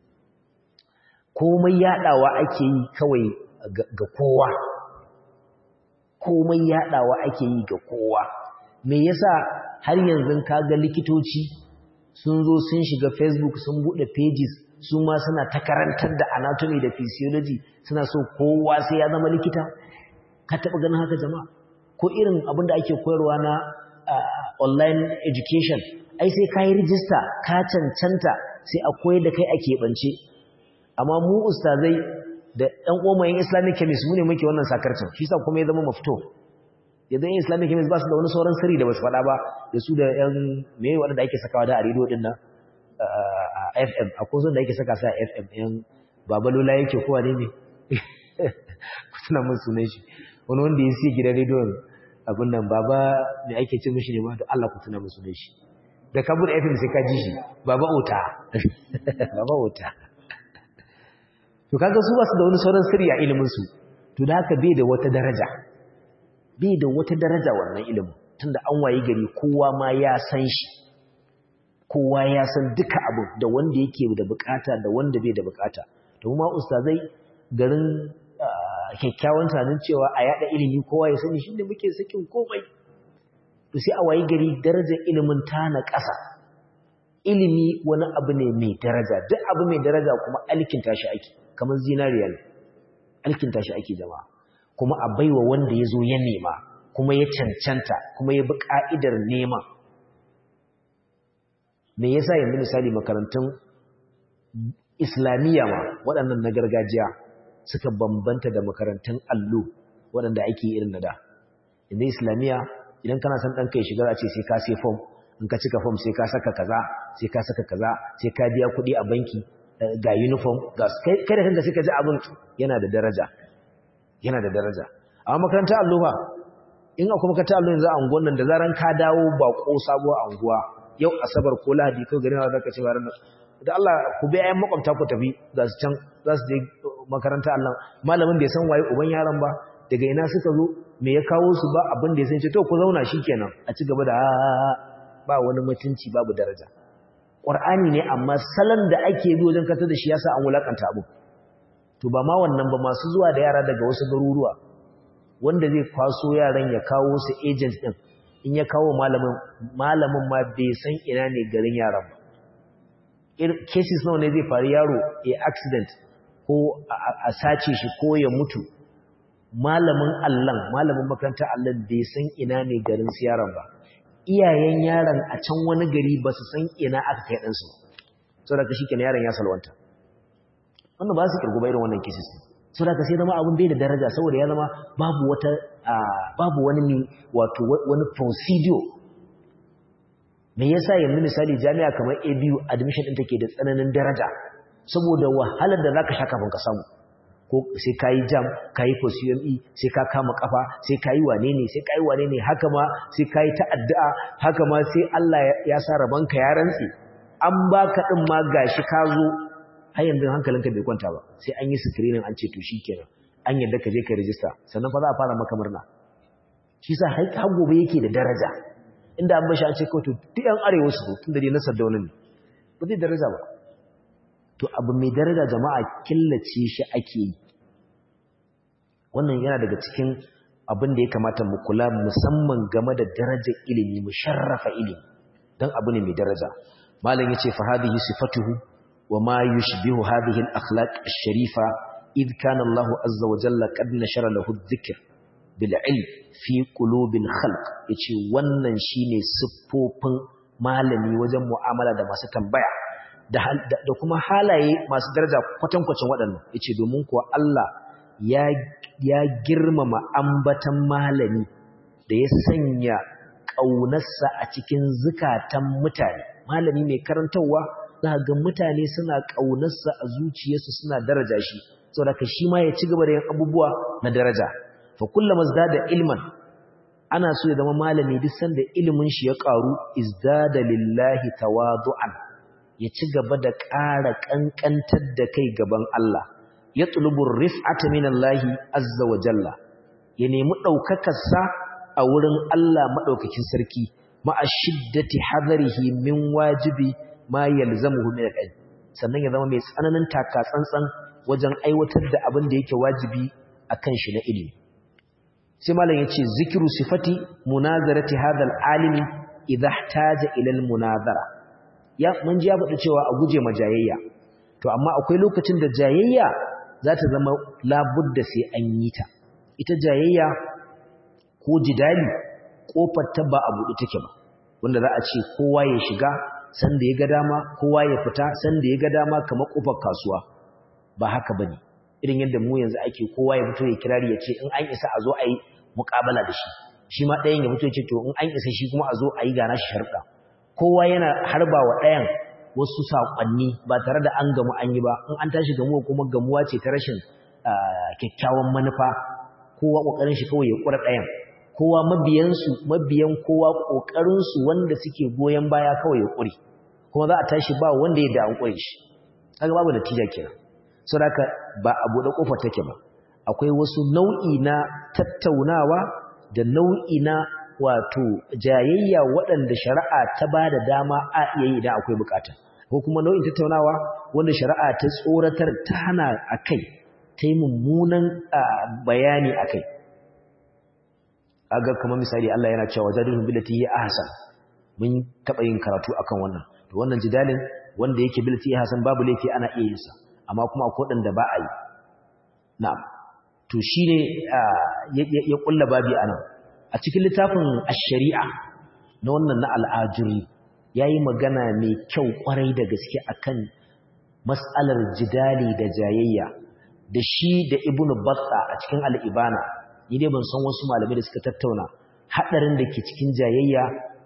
komai yadawa ake yi kawai ga kowa komai yadawa ake yi ga kowa me yasa har yanzu kaga likitoci sun zo sun shiga facebook sun bude pages su ma suna ta karantar da anatomy da physiology suna so kowa sai ya zama likita ka taba ganin haka jama'a ko irin abin da ake koyarwa na online education ai sai ka yi rijista ka cancanta sai a koyar da kai a keɓance amma mu ustazai da ɗan ƙomayin islamic chemist mu ne muke wannan sakarcin shi sa kuma ya zama mafito yadda yin islamic chemist ba su da wani sauran sirri da ba su faɗa ba da su da yan me waɗanda ake sakawa da a rediyo ɗin nan a fm a kusan da ake saka sa a fm yan babalola yake kowa ne ne kuna mun sunan shi wani wanda ya siya gidan rediyon abin nan baba me ake ce mishi ne ma da Allah ku tuna mun sunan shi da kabur fm sai ka ji shi baba ota baba ota to kaga su ba su da wani sauran sirri a ilimin su to da haka bai da wata daraja bai da wata daraja wannan ilimin tunda an wayi gari kowa ma ya san shi kowa ya san duka abu da wanda yake da bukata da wanda bai da bukata to kuma ustazai garin kyakkyawan tunanin cewa a yada ilimi kowa ya sani shi ne muke sakin komai to sai a wayi gari darajar ilimin ta na ƙasa ilimi wani abu ne mai daraja duk abu mai daraja kuma alkinta shi ake kamar zinariya ne alkinta shi ake jama'a kuma a baiwa wanda ya zo ya nema kuma ya cancanta kuma ya bi ka'idar nema me yasa yanzu misali makarantun islamiyya ma waɗannan na gargajiya suka bambanta da makarantun allo waɗanda ake irin na da yanzu islamiyya idan kana son ɗanka ya shiga a ce sai ka sai fom in ka cika fom sai ka saka kaza sai ka saka kaza sai ka biya kuɗi a banki ga uniform ga kai da kanka sai ka ji abin yana da daraja yana da daraja amma makarantar allo ba in akwai makarantar allo yanzu a unguwan nan da zaran ka dawo ba ko sabuwar anguwa yau asabar ko lahadi ko gari na zaka ce ba ranar da Allah ku bi ayan makwabta ku tafi za su can za su je makaranta Allah malamin da ya san waye uban yaron ba daga ina suka zo me ya kawo su ba abin da ya san ce to ku zauna shikenan a ci gaba da ba wani mutunci babu daraja Qur'ani ne amma salon da ake bi wajen kata da shi yasa an wulakanta abu to ba ma wannan ba masu zuwa da yara daga wasu garuruwa wanda zai kwaso yaran ya kawo su agent din in ya kawo malamin malamin ma bai san ina ne garin yaran ba cases nawa ne zai faru yaro a accident ko a sace shi ko ya mutu malamin allan malamin makarantar allan bai san ina ne garin su yaron ba iyayen yaron a can wani gari ba su san ina aka kai ɗansu sau da ka shi kenan yaron ya salwanta wannan ba su kirgu ba irin wannan cases sau da ka sai zama abin bai da daraja saboda ya zama babu wata babu wani wato wani procedure me yasa yanzu misali jami'a kamar ABU admission din take da tsananin daraja saboda wahalar da zaka sha kafin ka samu ko sai kayi jam kayi post UME sai ka kama kafa sai kayi wane ne sai kayi wane ne haka ma sai kayi ta addu'a haka ma sai Allah ya sa rabanka ya rantsi an baka din ma gashi ka zo har yanzu hankalinka bai kwanta ba sai an yi screening an ce to shikenan an yadda ka je ka register sannan fa za a fara maka murna shi sa har gobe yake da daraja inda an bashi an ce kawai to duk yan arewa su tun da dai na sardauna ne ba zai daraja ba to abu mai daraja jama'a killace shi ake yi wannan yana daga cikin abin da ya kamata mu kula musamman game da darajar ilimi mu sharrafa ilimi dan abu ne mai daraja malam yace fa hadhihi sifatuhu wa ma yushbihu hadhihi al-akhlaq ash-sharifa id kana Allahu azza wa jalla qad nashara lahu adh-dhikr bil ilm fi qulubil khalq yace wannan shine siffofin malami wajen mu'amala da masu tambaya da kuma halaye masu daraja kwatankwacin waɗannan yace domin kuwa Allah ya ya girmama ambatan malami da ya sanya ƙaunarsa a cikin zukatan mutane malami mai karantarwa za ga mutane suna ƙaunarsa a zuciyarsu suna daraja shi saboda ka shi ma ya ci gaba da yin abubuwa na daraja fa kullama da ilman ana so ya zama malami duk sanda ilimin shi ya ƙaru izdada lillahi tawadu'an ya ci gaba da ƙara ƙanƙantar da kai gaban Allah ya tulubur rif'ata minallahi azza wa jalla ya nemi ɗaukakarsa a wurin Allah maɗaukakin sarki ma'a shiddati hadarihi min wajibi ma yalzamuhu min al sannan ya zama mai tsananin taka tsantsan wajen aiwatar da abin da yake wajibi akan shi na ilimi sai malam yace zikru sifati munazarati hadha al-alimi idha ihtaja ila al-munazara ya mun ji ya faɗi cewa a guje ma jayayya to amma akwai lokacin da jayayya za ta zama labudda sai an yi ta ita jayayya ko jidali kofar ta ba a buɗe take ba wanda za a ce kowa ya shiga sanda ya ga dama kowa ya fita sanda ya ga dama kamar kofar kasuwa ba haka bane irin yadda mu yanzu ake kowa ya fito ya kirari ya ce in an isa a zo a yi muƙabala da shi shi ma ɗayan ya fito ya ce to in an isa shi kuma a zo a yi gana shi sharɗa kowa yana harba wa ɗayan wasu saƙonni ba tare da an gamu an yi ba in an tashi gamuwa kuma gamuwa ce ta rashin kyakkyawan manufa kowa ƙoƙarin shi kawai ya ƙura ɗayan kowa mabiyansu mabiyan kowa ƙoƙarinsu wanda suke goyon baya kawai ya ƙure kuma za a tashi ba wanda ya da an ƙure shi kaga babu natija kenan saboda ba a buɗe ƙofar take ba akwai wasu nau'i na tattaunawa da nau'i na wato jayayya waɗanda shari'a ta ba da dama a iya yi idan akwai bukata ko kuma nau'in tattaunawa wanda shari'a ta tsoratar ta hana a kai ta yi mummunan bayani a kai aga kamar misali Allah yana cewa jadilun billati hi ahsan mun taɓa yin karatu akan wannan to wannan jidalin wanda yake billati ahsan babu laifi ana iya yin sa amma kuma akwai waɗanda ba a yi na'am to shine ya kulla babi anan a cikin littafin ash-shari'a na wannan na al-ajuri yayi magana mai kyau kwarai da gaske akan mas'alar jidali da jayayya da shi da ibnu batta a cikin al-ibana ni dai ban san wasu malamai da suka tattauna hadarin da ke cikin jayayya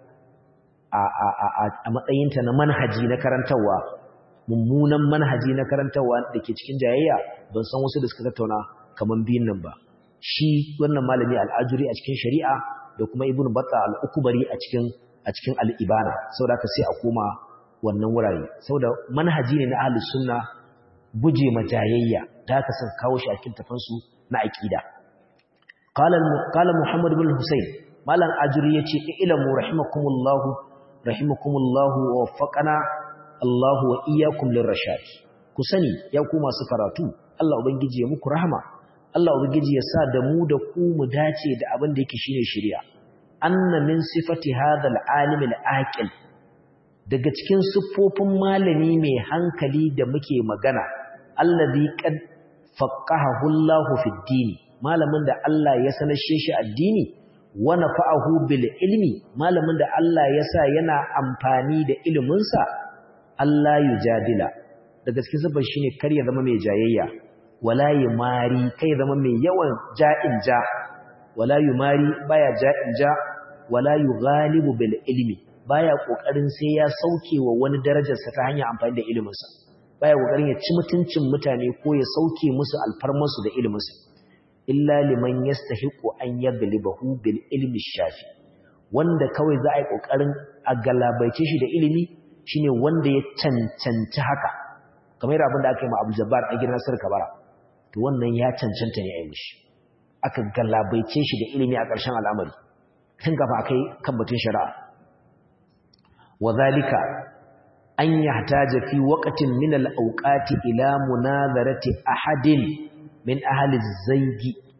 a a a a matsayinta na manhaji na karantawa mummunan manhaji na karantawa da ke cikin jayayya ban san wasu da suka tattauna kaman biyun nan ba shi wannan malami al'ajuri a cikin shari'a da kuma ibnu batta al-ukbari a cikin a cikin al-ibana saboda ka sai a koma wannan wurare saboda manhaji ne na ahlus sunna guje majayayya da ka san kawo shi a cikin tafansu na aqida qala qala muhammad ibn husayn malam ajuri yace ilamu rahimakumullahu rahimakumullahu wa waffaqana Allah wa iyyakum lirrashad ku sani ya ku masu karatu Allah ubangiji ya muku rahama Allah ubangiji ya sa da mu da ku mu dace da abin da yake shine shari'a anna min sifati hadha al-alim al-aqil daga cikin siffofin malami mai hankali da muke magana allazi qad faqahahu Allah fi din malamin da Allah ya sanashe shi addini wa nafa'ahu bil ilmi malamin da Allah ya sa yana amfani da iliminsa Allah yujadila daga cikin sabon shine kar ya zama mai jayayya wala yumari kai zama mai yawan ja'in ja wala yumari baya ja'in ja wala yughalibu bil ilmi baya kokarin sai ya sauke wa wani darajarsa ta hanyar amfani da iliminsa baya kokarin ya ci mutuncin mutane ko ya sauke musu alfarmarsu da iliminsa illa liman yastahiqu an yaglibahu bil ilmi shafi wanda kawai za a yi kokarin a galabaice shi da ilimi shine wanda ya cancanci haka kamar abin da aka yi ma Abu Jabbar a gidan Sir Kabara to wannan ya cancanta ne a yi mishi aka galabaice shi da ilimi a ƙarshen al'amari tun gaba akai kan batun shari'a وذلك أن يحتاج في وقت من الأوقات إلى مناظرة أحد من أهل الزيج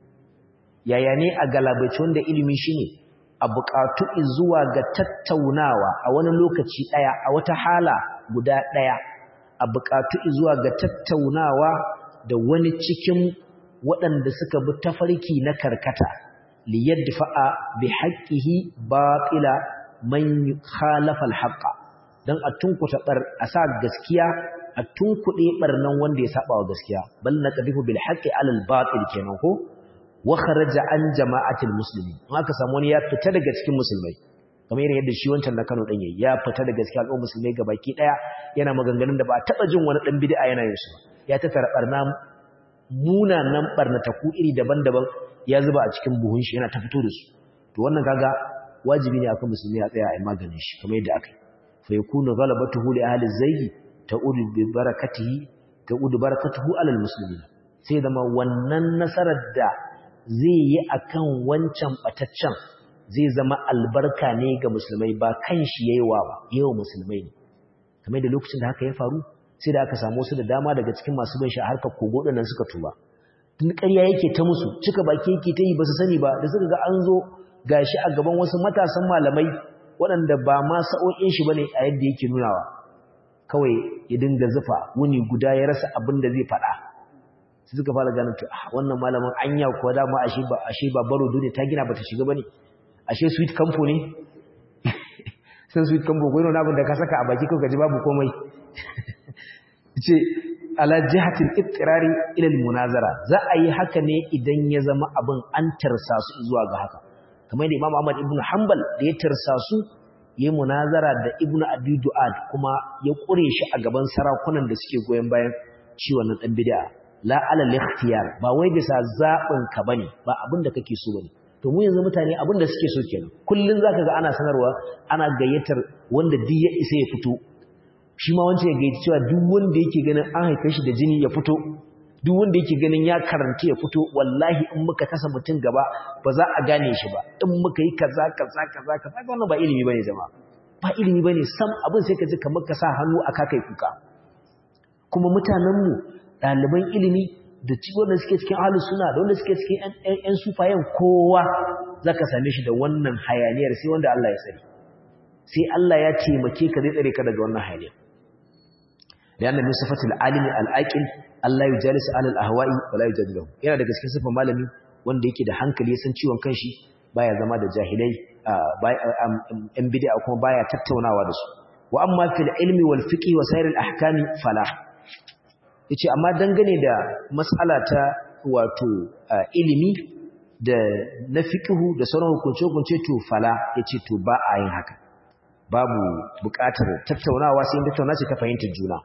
يعني أغلبتون da ilimi shine a buƙatu zuwa ga tattaunawa a wani lokaci ɗaya a wata hala guda ɗaya a buƙatu zuwa ga tattaunawa da wani cikin waɗanda suka bi tafarki na karkata liyadfa'a bi haqqihi batila man khalafa al-haqqa dan a tunkuta bar a sa gaskiya a tunkuɗe barnan wanda ya saba wa gaskiya bal naqdifu bil haqqi ala al-batil kenan ko wa kharaja an jama'atil muslimin haka samu wani ya fita daga cikin musulmai kamar yadda shi wancan na Kano dan yayi ya fita daga cikin al'ummar musulmai gabaki daya yana maganganun da ba taba jin wani dan bid'a yana yin su ya tattara barna munanan barnataku iri daban-daban ya zuba a cikin buhun shi yana ta fito da su to wannan kaga wajibi ne akan musulmi ya tsaya a maganin shi kamar yadda aka yi fa yakunu ghalabatuhu li ahli zayyi ta'udu bi barakatihi ta'udu barakatuhu ala almuslimin sai zama wannan nasarar da zai yi akan wancan bataccen zai zama albarka ne ga musulmai ba kan shi yayi wa ba yawa musulmai ne kamar da lokacin da haka ya faru sai da aka samu su da dama daga cikin masu bin shi a harkar kogo nan suka tuba tun ƙarya yake ta musu cika baki yake ta yi ba su sani ba da suka ga an zo gashi a gaban wasu matasan malamai waɗanda ba ma sa'o'in shi bane a yadda yake nunawa kawai ya dinga zufa wuni guda ya rasa abin da zai faɗa sai suka fara ganin to wannan malamin anya kuwa dama ashe ba ashe ba baro duniya ta gina bata shiga bane ashe sweet campo ne sai sweet campo ko yana abin da ka saka a baki ko gaji babu komai ce ala jihatil ittirari ila munazara za a yi haka ne idan ya zama abin an tarsa su zuwa ga haka kamar da Imam Ahmad ibn Hanbal da ya tarsa su yayi munazara da Ibn Abi Du'ad kuma ya kure shi a gaban sarakunan da suke goyen bayan shi wannan dan bid'a la ala al-ikhtiyar ba wai bisa zabin ka bane ba abin da kake so bane to mu yanzu mutane abin da suke so kenan kullun zaka ga ana sanarwa ana gayyatar wanda duk ya isa ya fito shi ma wancan ya gayyaci cewa duk wanda yake ganin an haife shi da jini ya fito duk wanda yake ganin ya karanta ya fito wallahi in muka tasa mutum gaba ba za a gane shi ba in muka yi kaza kaza kaza kaza wannan ba ilimi bane jama'a ba ilimi bane sam abin sai ka ji kamar ka sa hannu a kakai kuka kuma mutanen mu ɗaliban ilimi da wanda suke cikin ahlus sunna da wanda suke cikin ƴan sufayen kowa zaka same shi da wannan hayaniyar sai wanda Allah ya tsare sai Allah ya taimake ka zai tsare ka daga wannan hayaniyar لأن من صفة العالم العاقل Allah ya jalisa alal ahwa'i wala yujadilu yana da gaske sifan malami wanda yake da hankali ya san ciwon kanshi baya zama da jahilai an bid'a kuma baya tattaunawa da su wa amma fil ilmi wal fiqh wa sayr al ahkami fala yace amma dangane da mas'ala ta wato ilimi da na fiqhu da sauran hukunce hukunce to fala yace to ba a yin haka babu buƙatar tattaunawa sai in tattauna ce ta fahimtar juna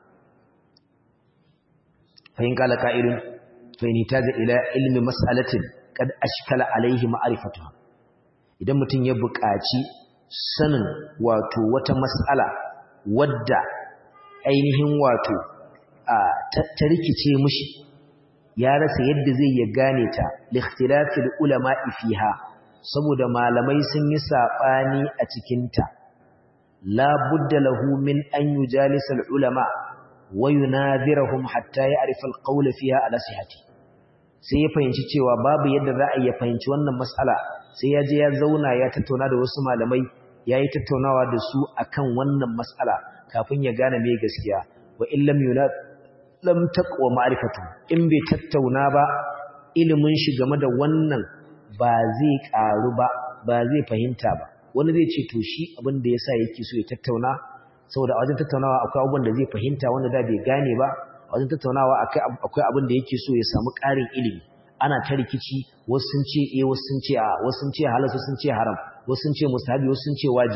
فإن قال قائل فإن يحتاج إلى علم مسألة قد أشكل عليه معرفتها idan mutum ya buƙaci sanin wato wata mas'ala wadda ainihin wato ta rikice mishi ya rasa yadda zai ya gane ta likhtilafil ulama'i fiha saboda malamai sun yi sabani a cikin ta la budda lahu min an yujalisa al ulama wa yunadhirahum hatta ya'rifa al-qawl fiha ala sihhati sai ya fahimci cewa babu yadda za a iya fahimci wannan mas'ala sai ya je ya zauna ya tattauna da wasu malamai yayi tattaunawa da su akan wannan mas'ala kafin ya gane me gaskiya wa in lam yunad lam taqwa ma'rifatu in bai tattauna ba ilimin shi game da wannan ba zai karu ba ba zai fahimta ba wani zai ce to shi abin da yasa yake so ya tattauna saboda a wajen tattaunawa akwai abubuwan da zai fahimta wanda da bai gane ba a wajen tattaunawa akwai abin da yake so ya samu ƙarin ilimi ana ta rikici wasu sun ce eh wasu sun ce a wasu sun ce halal sun ce haram wasu sun ce mustahabi wasu sun ce wajibi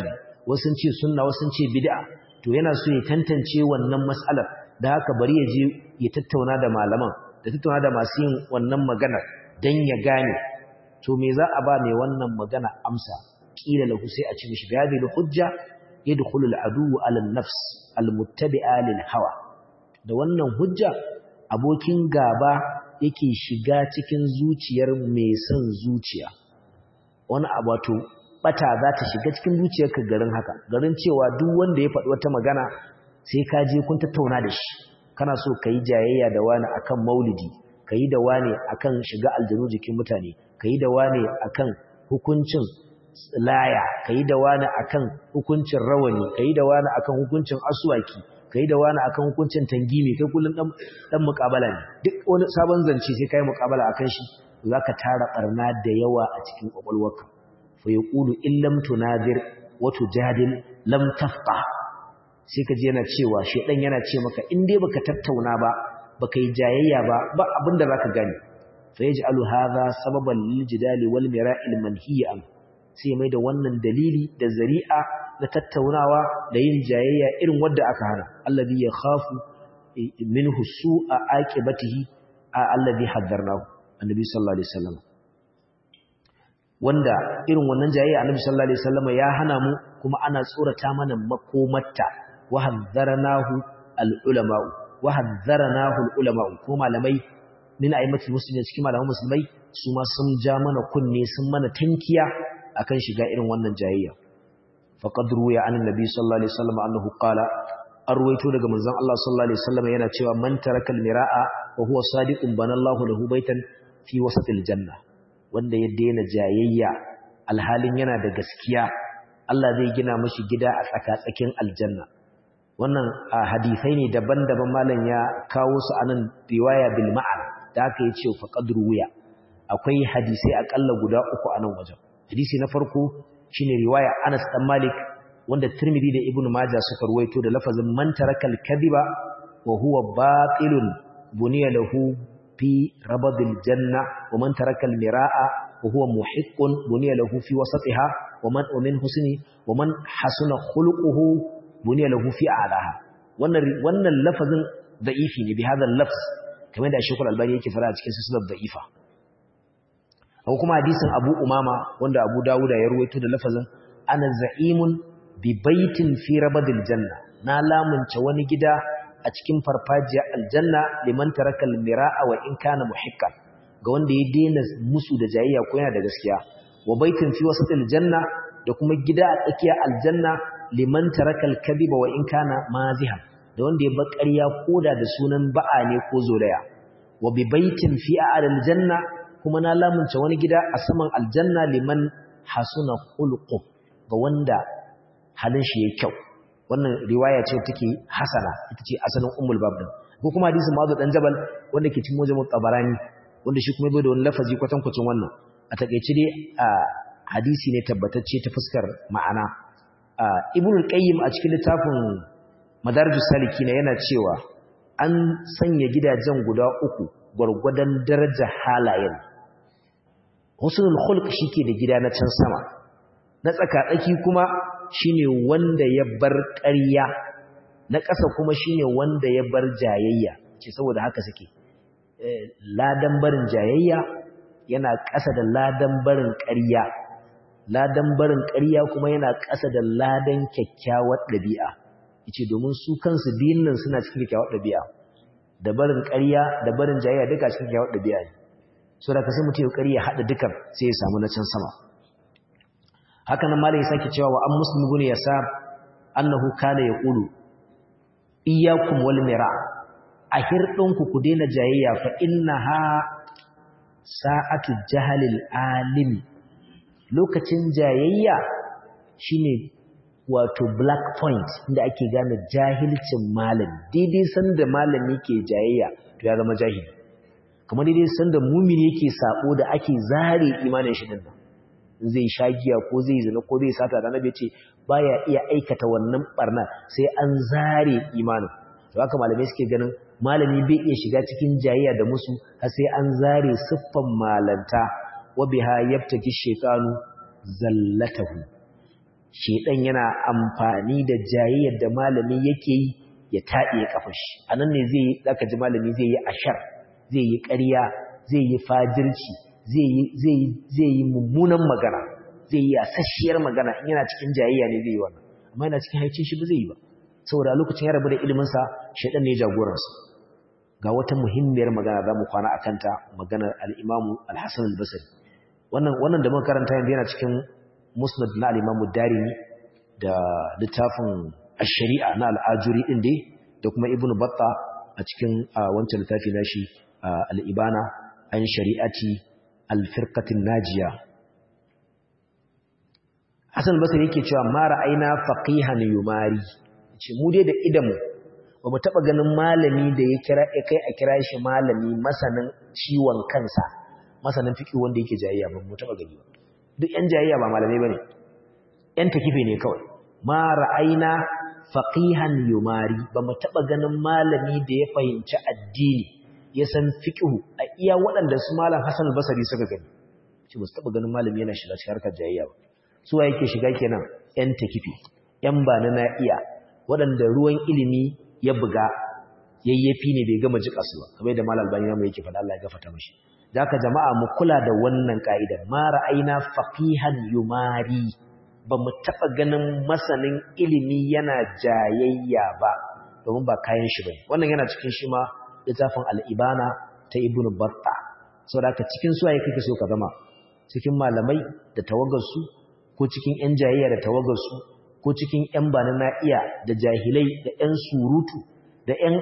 wasu sun ce sunna wasu sun ce bid'a to yana so ya tantance wannan mas'alar da haka bari ya je ya tattauna da malaman da tattauna da masu yin wannan magana dan ya gane to me za a ba mai wannan magana amsa kila lahu sai a ci mishi bi hadhihi hujja yadkhulu al-adu ala an-nafs al-muttabi'a lil hawa da wannan hujja abokin gaba yake shiga cikin zuciyar mai son zuciya wani abato bata za ta shiga cikin zuciyarka garin haka garin cewa duk wanda ya faɗi wata magana sai ka je kun tattauna da shi kana so ka yi jayayya da wani akan maulidi ka yi da wani akan shiga aljanu jikin mutane ka yi da wani akan hukuncin laya ka yi da wani akan hukuncin rawani ka yi da wani akan hukuncin asuwaki ka yi da wani akan hukuncin tangimi kai kullum dan mukabala ne duk wani sabon zance sai kai mukabala akan shi zaka tara barna da yawa a cikin kwakwalwarka fa yaqulu in lam tunadir wa tujadil lam tafqa sai ka ji yana cewa shedan yana ce maka in dai baka tattauna ba baka yi jayayya ba ba abinda zaka gane fa yaj'alu hadha sababan lil jidali wal mira'il manhiya sai mai da wannan dalili da zari'a na tattaunawa da yin jayayya irin wadda aka hana allazi yakhafu minhu su'a aqibatihi allazi haddarnahu annabi sallallahu alaihi wasallam wanda irin wannan jayayya annabi sallallahu alaihi wasallam ya hana mu kuma ana tsorata mana makomarta wa haddarnahu al-ulama wa haddarnahu al-ulama ko malamai min a'immatul muslimin cikin malaman musulmai su ma sun ja mana kunne sun mana tankiya akan shiga irin wannan jayayya faqad ruya an annabi sallallahu alaihi wasallam annahu qala arwayto daga manzon Allah sallallahu alaihi wasallam yana cewa man tarakal miraa wa huwa sadiqun banallahu lahu baitan fi wasatil janna wanda ya daina jayayya alhalin yana da gaskiya Allah zai gina mishi gida a tsaka-tsakin aljanna wannan hadisai ne daban-daban malam ya kawo su anan riwaya bil ma'an da aka yi ce faqad ruya akwai hadisai akalla guda uku a nan wajen hadisi na farko shine riwaya Anas dan Malik wanda Tirmidhi da Ibn Majah suka ruwaito da lafazin man tarakal kadhiba wa huwa batilun buniya lahu fi rabadil janna wa man tarakal miraa wa huwa muhiqqun buniya lahu fi wasatiha wa man wa min husni wa man hasuna khuluquhu buniya lahu fi a'laha wannan wannan lafazin da'ifi ne bi hadha lafz kamar da Sheikhul Albani yake fara a cikin silsilar da'ifa ko kuma hadisin Abu Umama wanda Abu Dawuda ya ruwaito da lafazin ana za'imun bi baitin fi rabadil janna na lamunce wani gida a cikin farfajiyar aljanna liman tarakal mira'a wa in kana muhiqqan ga wanda ya daina musu da jayayya ko yana da gaskiya wa baitin fi wasatil janna da kuma gida a tsakiyar aljanna liman tarakal kadhiba wa in kana mazihan da wanda ya bar ƙarya koda da sunan ba'a ne ko zolaya wa bi baitin fi a'lal janna kuma na lamunce wani gida a saman aljanna liman hasuna khulqu ga wanda halin shi yayi kyau wannan riwaya ce take hasana ita ce asalin ummul bab din ko kuma hadisin mazu dan jabal wanda ke cikin mujammu tabarani wanda shi kuma bai da wani lafazi kwatankwacin wannan a takeice dai hadisi ne tabbatacce ta fuskar ma'ana ibnu qayyim a cikin littafin madarijus salikin yana cewa an sanya gidajen guda uku gwargwadon darajar halayen husnul khulq shike da gida na can sama na tsaka-tsaki kuma shine wanda ya bar ƙarya na ƙasa kuma shine wanda ya bar jayayya ce saboda haka suke ladan barin jayayya yana ƙasa da ladan barin ƙarya ladan barin ƙarya kuma yana ƙasa da ladan kyakkyawar ɗabi'a yace domin su kansu biyun nan suna cikin kyakkyawar ɗabi'a da barin ƙarya da barin jayayya duka cikin kyakkyawar ɗabi'a ne so da ka sai mutum ya ƙarya haɗa dukan sai ya samu na can sama haka nan malai sake cewa wa an muslim gune ya sa annahu kana yaqulu iyyakum wal mira a hirdinku ku daina jayayya fa innaha sa'atu jahalil alim lokacin jayayya shine wato black point inda ake gane jahilcin malami daidai sanda malami ke jayayya to ya zama jahili kamar daidai sanda mumini yake sabo da ake zare imanin shi dinnan zai sha giya ko zai zina ko zai sata da annabi ce baya iya aikata wannan barna sai an zare imanin to haka malamai suke ganin malami bai iya shiga cikin jayayya da musu har sai an zare siffan malanta wa biha yabtaki shaytanu zallatahu shedan yana amfani da jayayyar da malami yake yi ya taɗe kafar shi anan ne zai zaka ji malami zai yi ashar zai yi ƙarya zai yi fajirci zai yi zai zai yi mummunan magana zai yi asasshiyar magana in yana cikin jayayya ne zai yi wannan amma yana cikin haicin shi ba zai yi ba saboda lokacin ya rabu da ilimin sa shedan ne jagoransa ga wata muhimmiyar magana za mu kwana akan ta maganar al-Imam al-Hasan al-Basri wannan wannan da muka karanta yanzu yana cikin musnad na al-Imam Darimi da littafin ash-Shari'a na al-Ajuri din dai da kuma Ibn Batta a cikin wancan littafi nashi al-Ibana an shari'ati al-firqatin najiya Hassan Basri yake cewa ma ra'ayna faqihan yumari ce mu dai da idanmu ba mu taba ganin malami da ya kira ya kai a kira shi malami masanin ciwon kansa masanin fiqh wanda yake jayayya ba mu taba gani ba duk yan jayayya ba malamai bane yan takife ne kawai ma ra'ayna faqihan yumari ba mu taba ganin malami da ya fahimci addini ya san fiqh a iya waɗanda su malam Hassan al-Basri suka gani shi ba su taba ganin malami yana shiga cikin harkar jayayya ba su wa yake shiga kenan yan takife yan ba na iya waɗanda ruwan ilimi ya buga yayyafi ne bai gama jika su ba kamar da malal bani namu yake faɗa Allah ya gafarta mishi haka jama'a mu kula da wannan ka'idar ma ra'ayna faqihan yumari ba mu taɓa ganin masanin ilimi yana jayayya ba domin ba kayan shi bane wannan yana cikin shi ma littafin al-ibana ta ibnu batta saboda haka cikin suwaye kake so ka zama cikin malamai da tawagarsu ko cikin yan jayayya da tawagarsu ko cikin ‘yan bani na iya da jahilai da ‘yan surutu da ‘yan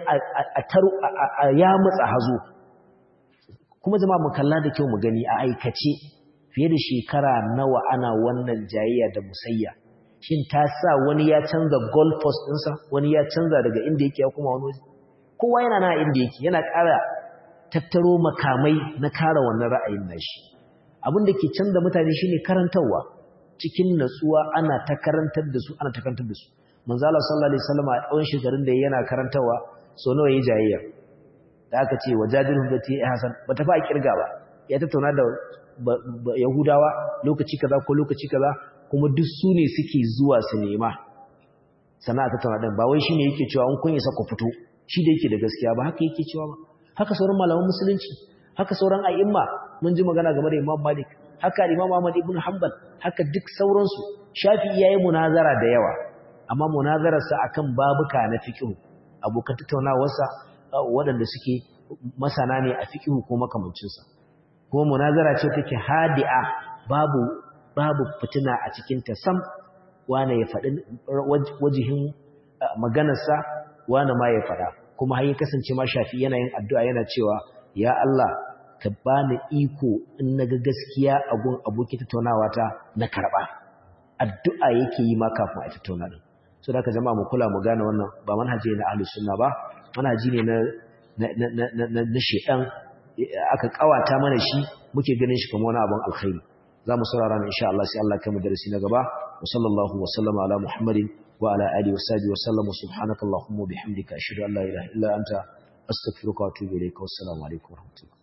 a yamutsa hazo kuma zama mu kalla da kyau mu gani a aikace fiye da shekara nawa ana wannan jayayya da musayya shin ta sa wani ya canza goalpost ɗinsa wani ya canza daga inda yake ya kuma wani waje kowa yana na inda yake yana ƙara tattaro makamai na kara wannan ra'ayin nashi abin da ke canza mutane shine karantarwa cikin natsuwa ana ta karantar da su ana ta karantar da su manzo Allah sallallahu alaihi wasallam a tsawon shekarun da yana karantawa so nawa yayi jayayya da aka ce wajadilhum bati hasan bata fa kirga ba ya tattauna da yahudawa lokaci kaza ko lokaci kaza kuma duk su ne suke zuwa su nema sana'a tattauna din ba wai shine yake cewa an kun isa ku fito shi da yake da gaskiya ba haka yake cewa ba haka sauran malaman musulunci haka sauran a'imma mun ji magana game da Imam Malik haka Imam Ahmad ibn Hanbal haka duk sauransu Shafi'i yayi munazara da yawa amma munazararsa akan babuka na fiqh abokan tattaunawarsa waɗanda suke masana ne a fiqh ko makamancin sa kuma munazara ce take hadi'a babu babu fitina a cikin ta sam wane ya faɗi wajihin maganarsa wane ma ya faɗa kuma har ya kasance ma Shafi'i yana yin addu'a yana cewa ya Allah ka bani iko in naga gaskiya a gun abokin tattaunawa ta na karba addu'a yake yi ma kafin a tattauna din so da ka jama'a mu kula mu gane wannan ba manhaji na ahlus sunna ba manhaji ne na na na na na shedan aka kawata mana shi muke ganin shi kamar wani abun alkhairi zamu saurara ne insha Allah sai Allah ya kai darasi na gaba wa sallallahu wa sallama ala muhammadin wa ala alihi wa sahbihi wa sallam subhanakallahumma wa bihamdika ashhadu an la ilaha illa anta astaghfiruka wa atubu ilayka wassalamu alaikum wa rahmatullahi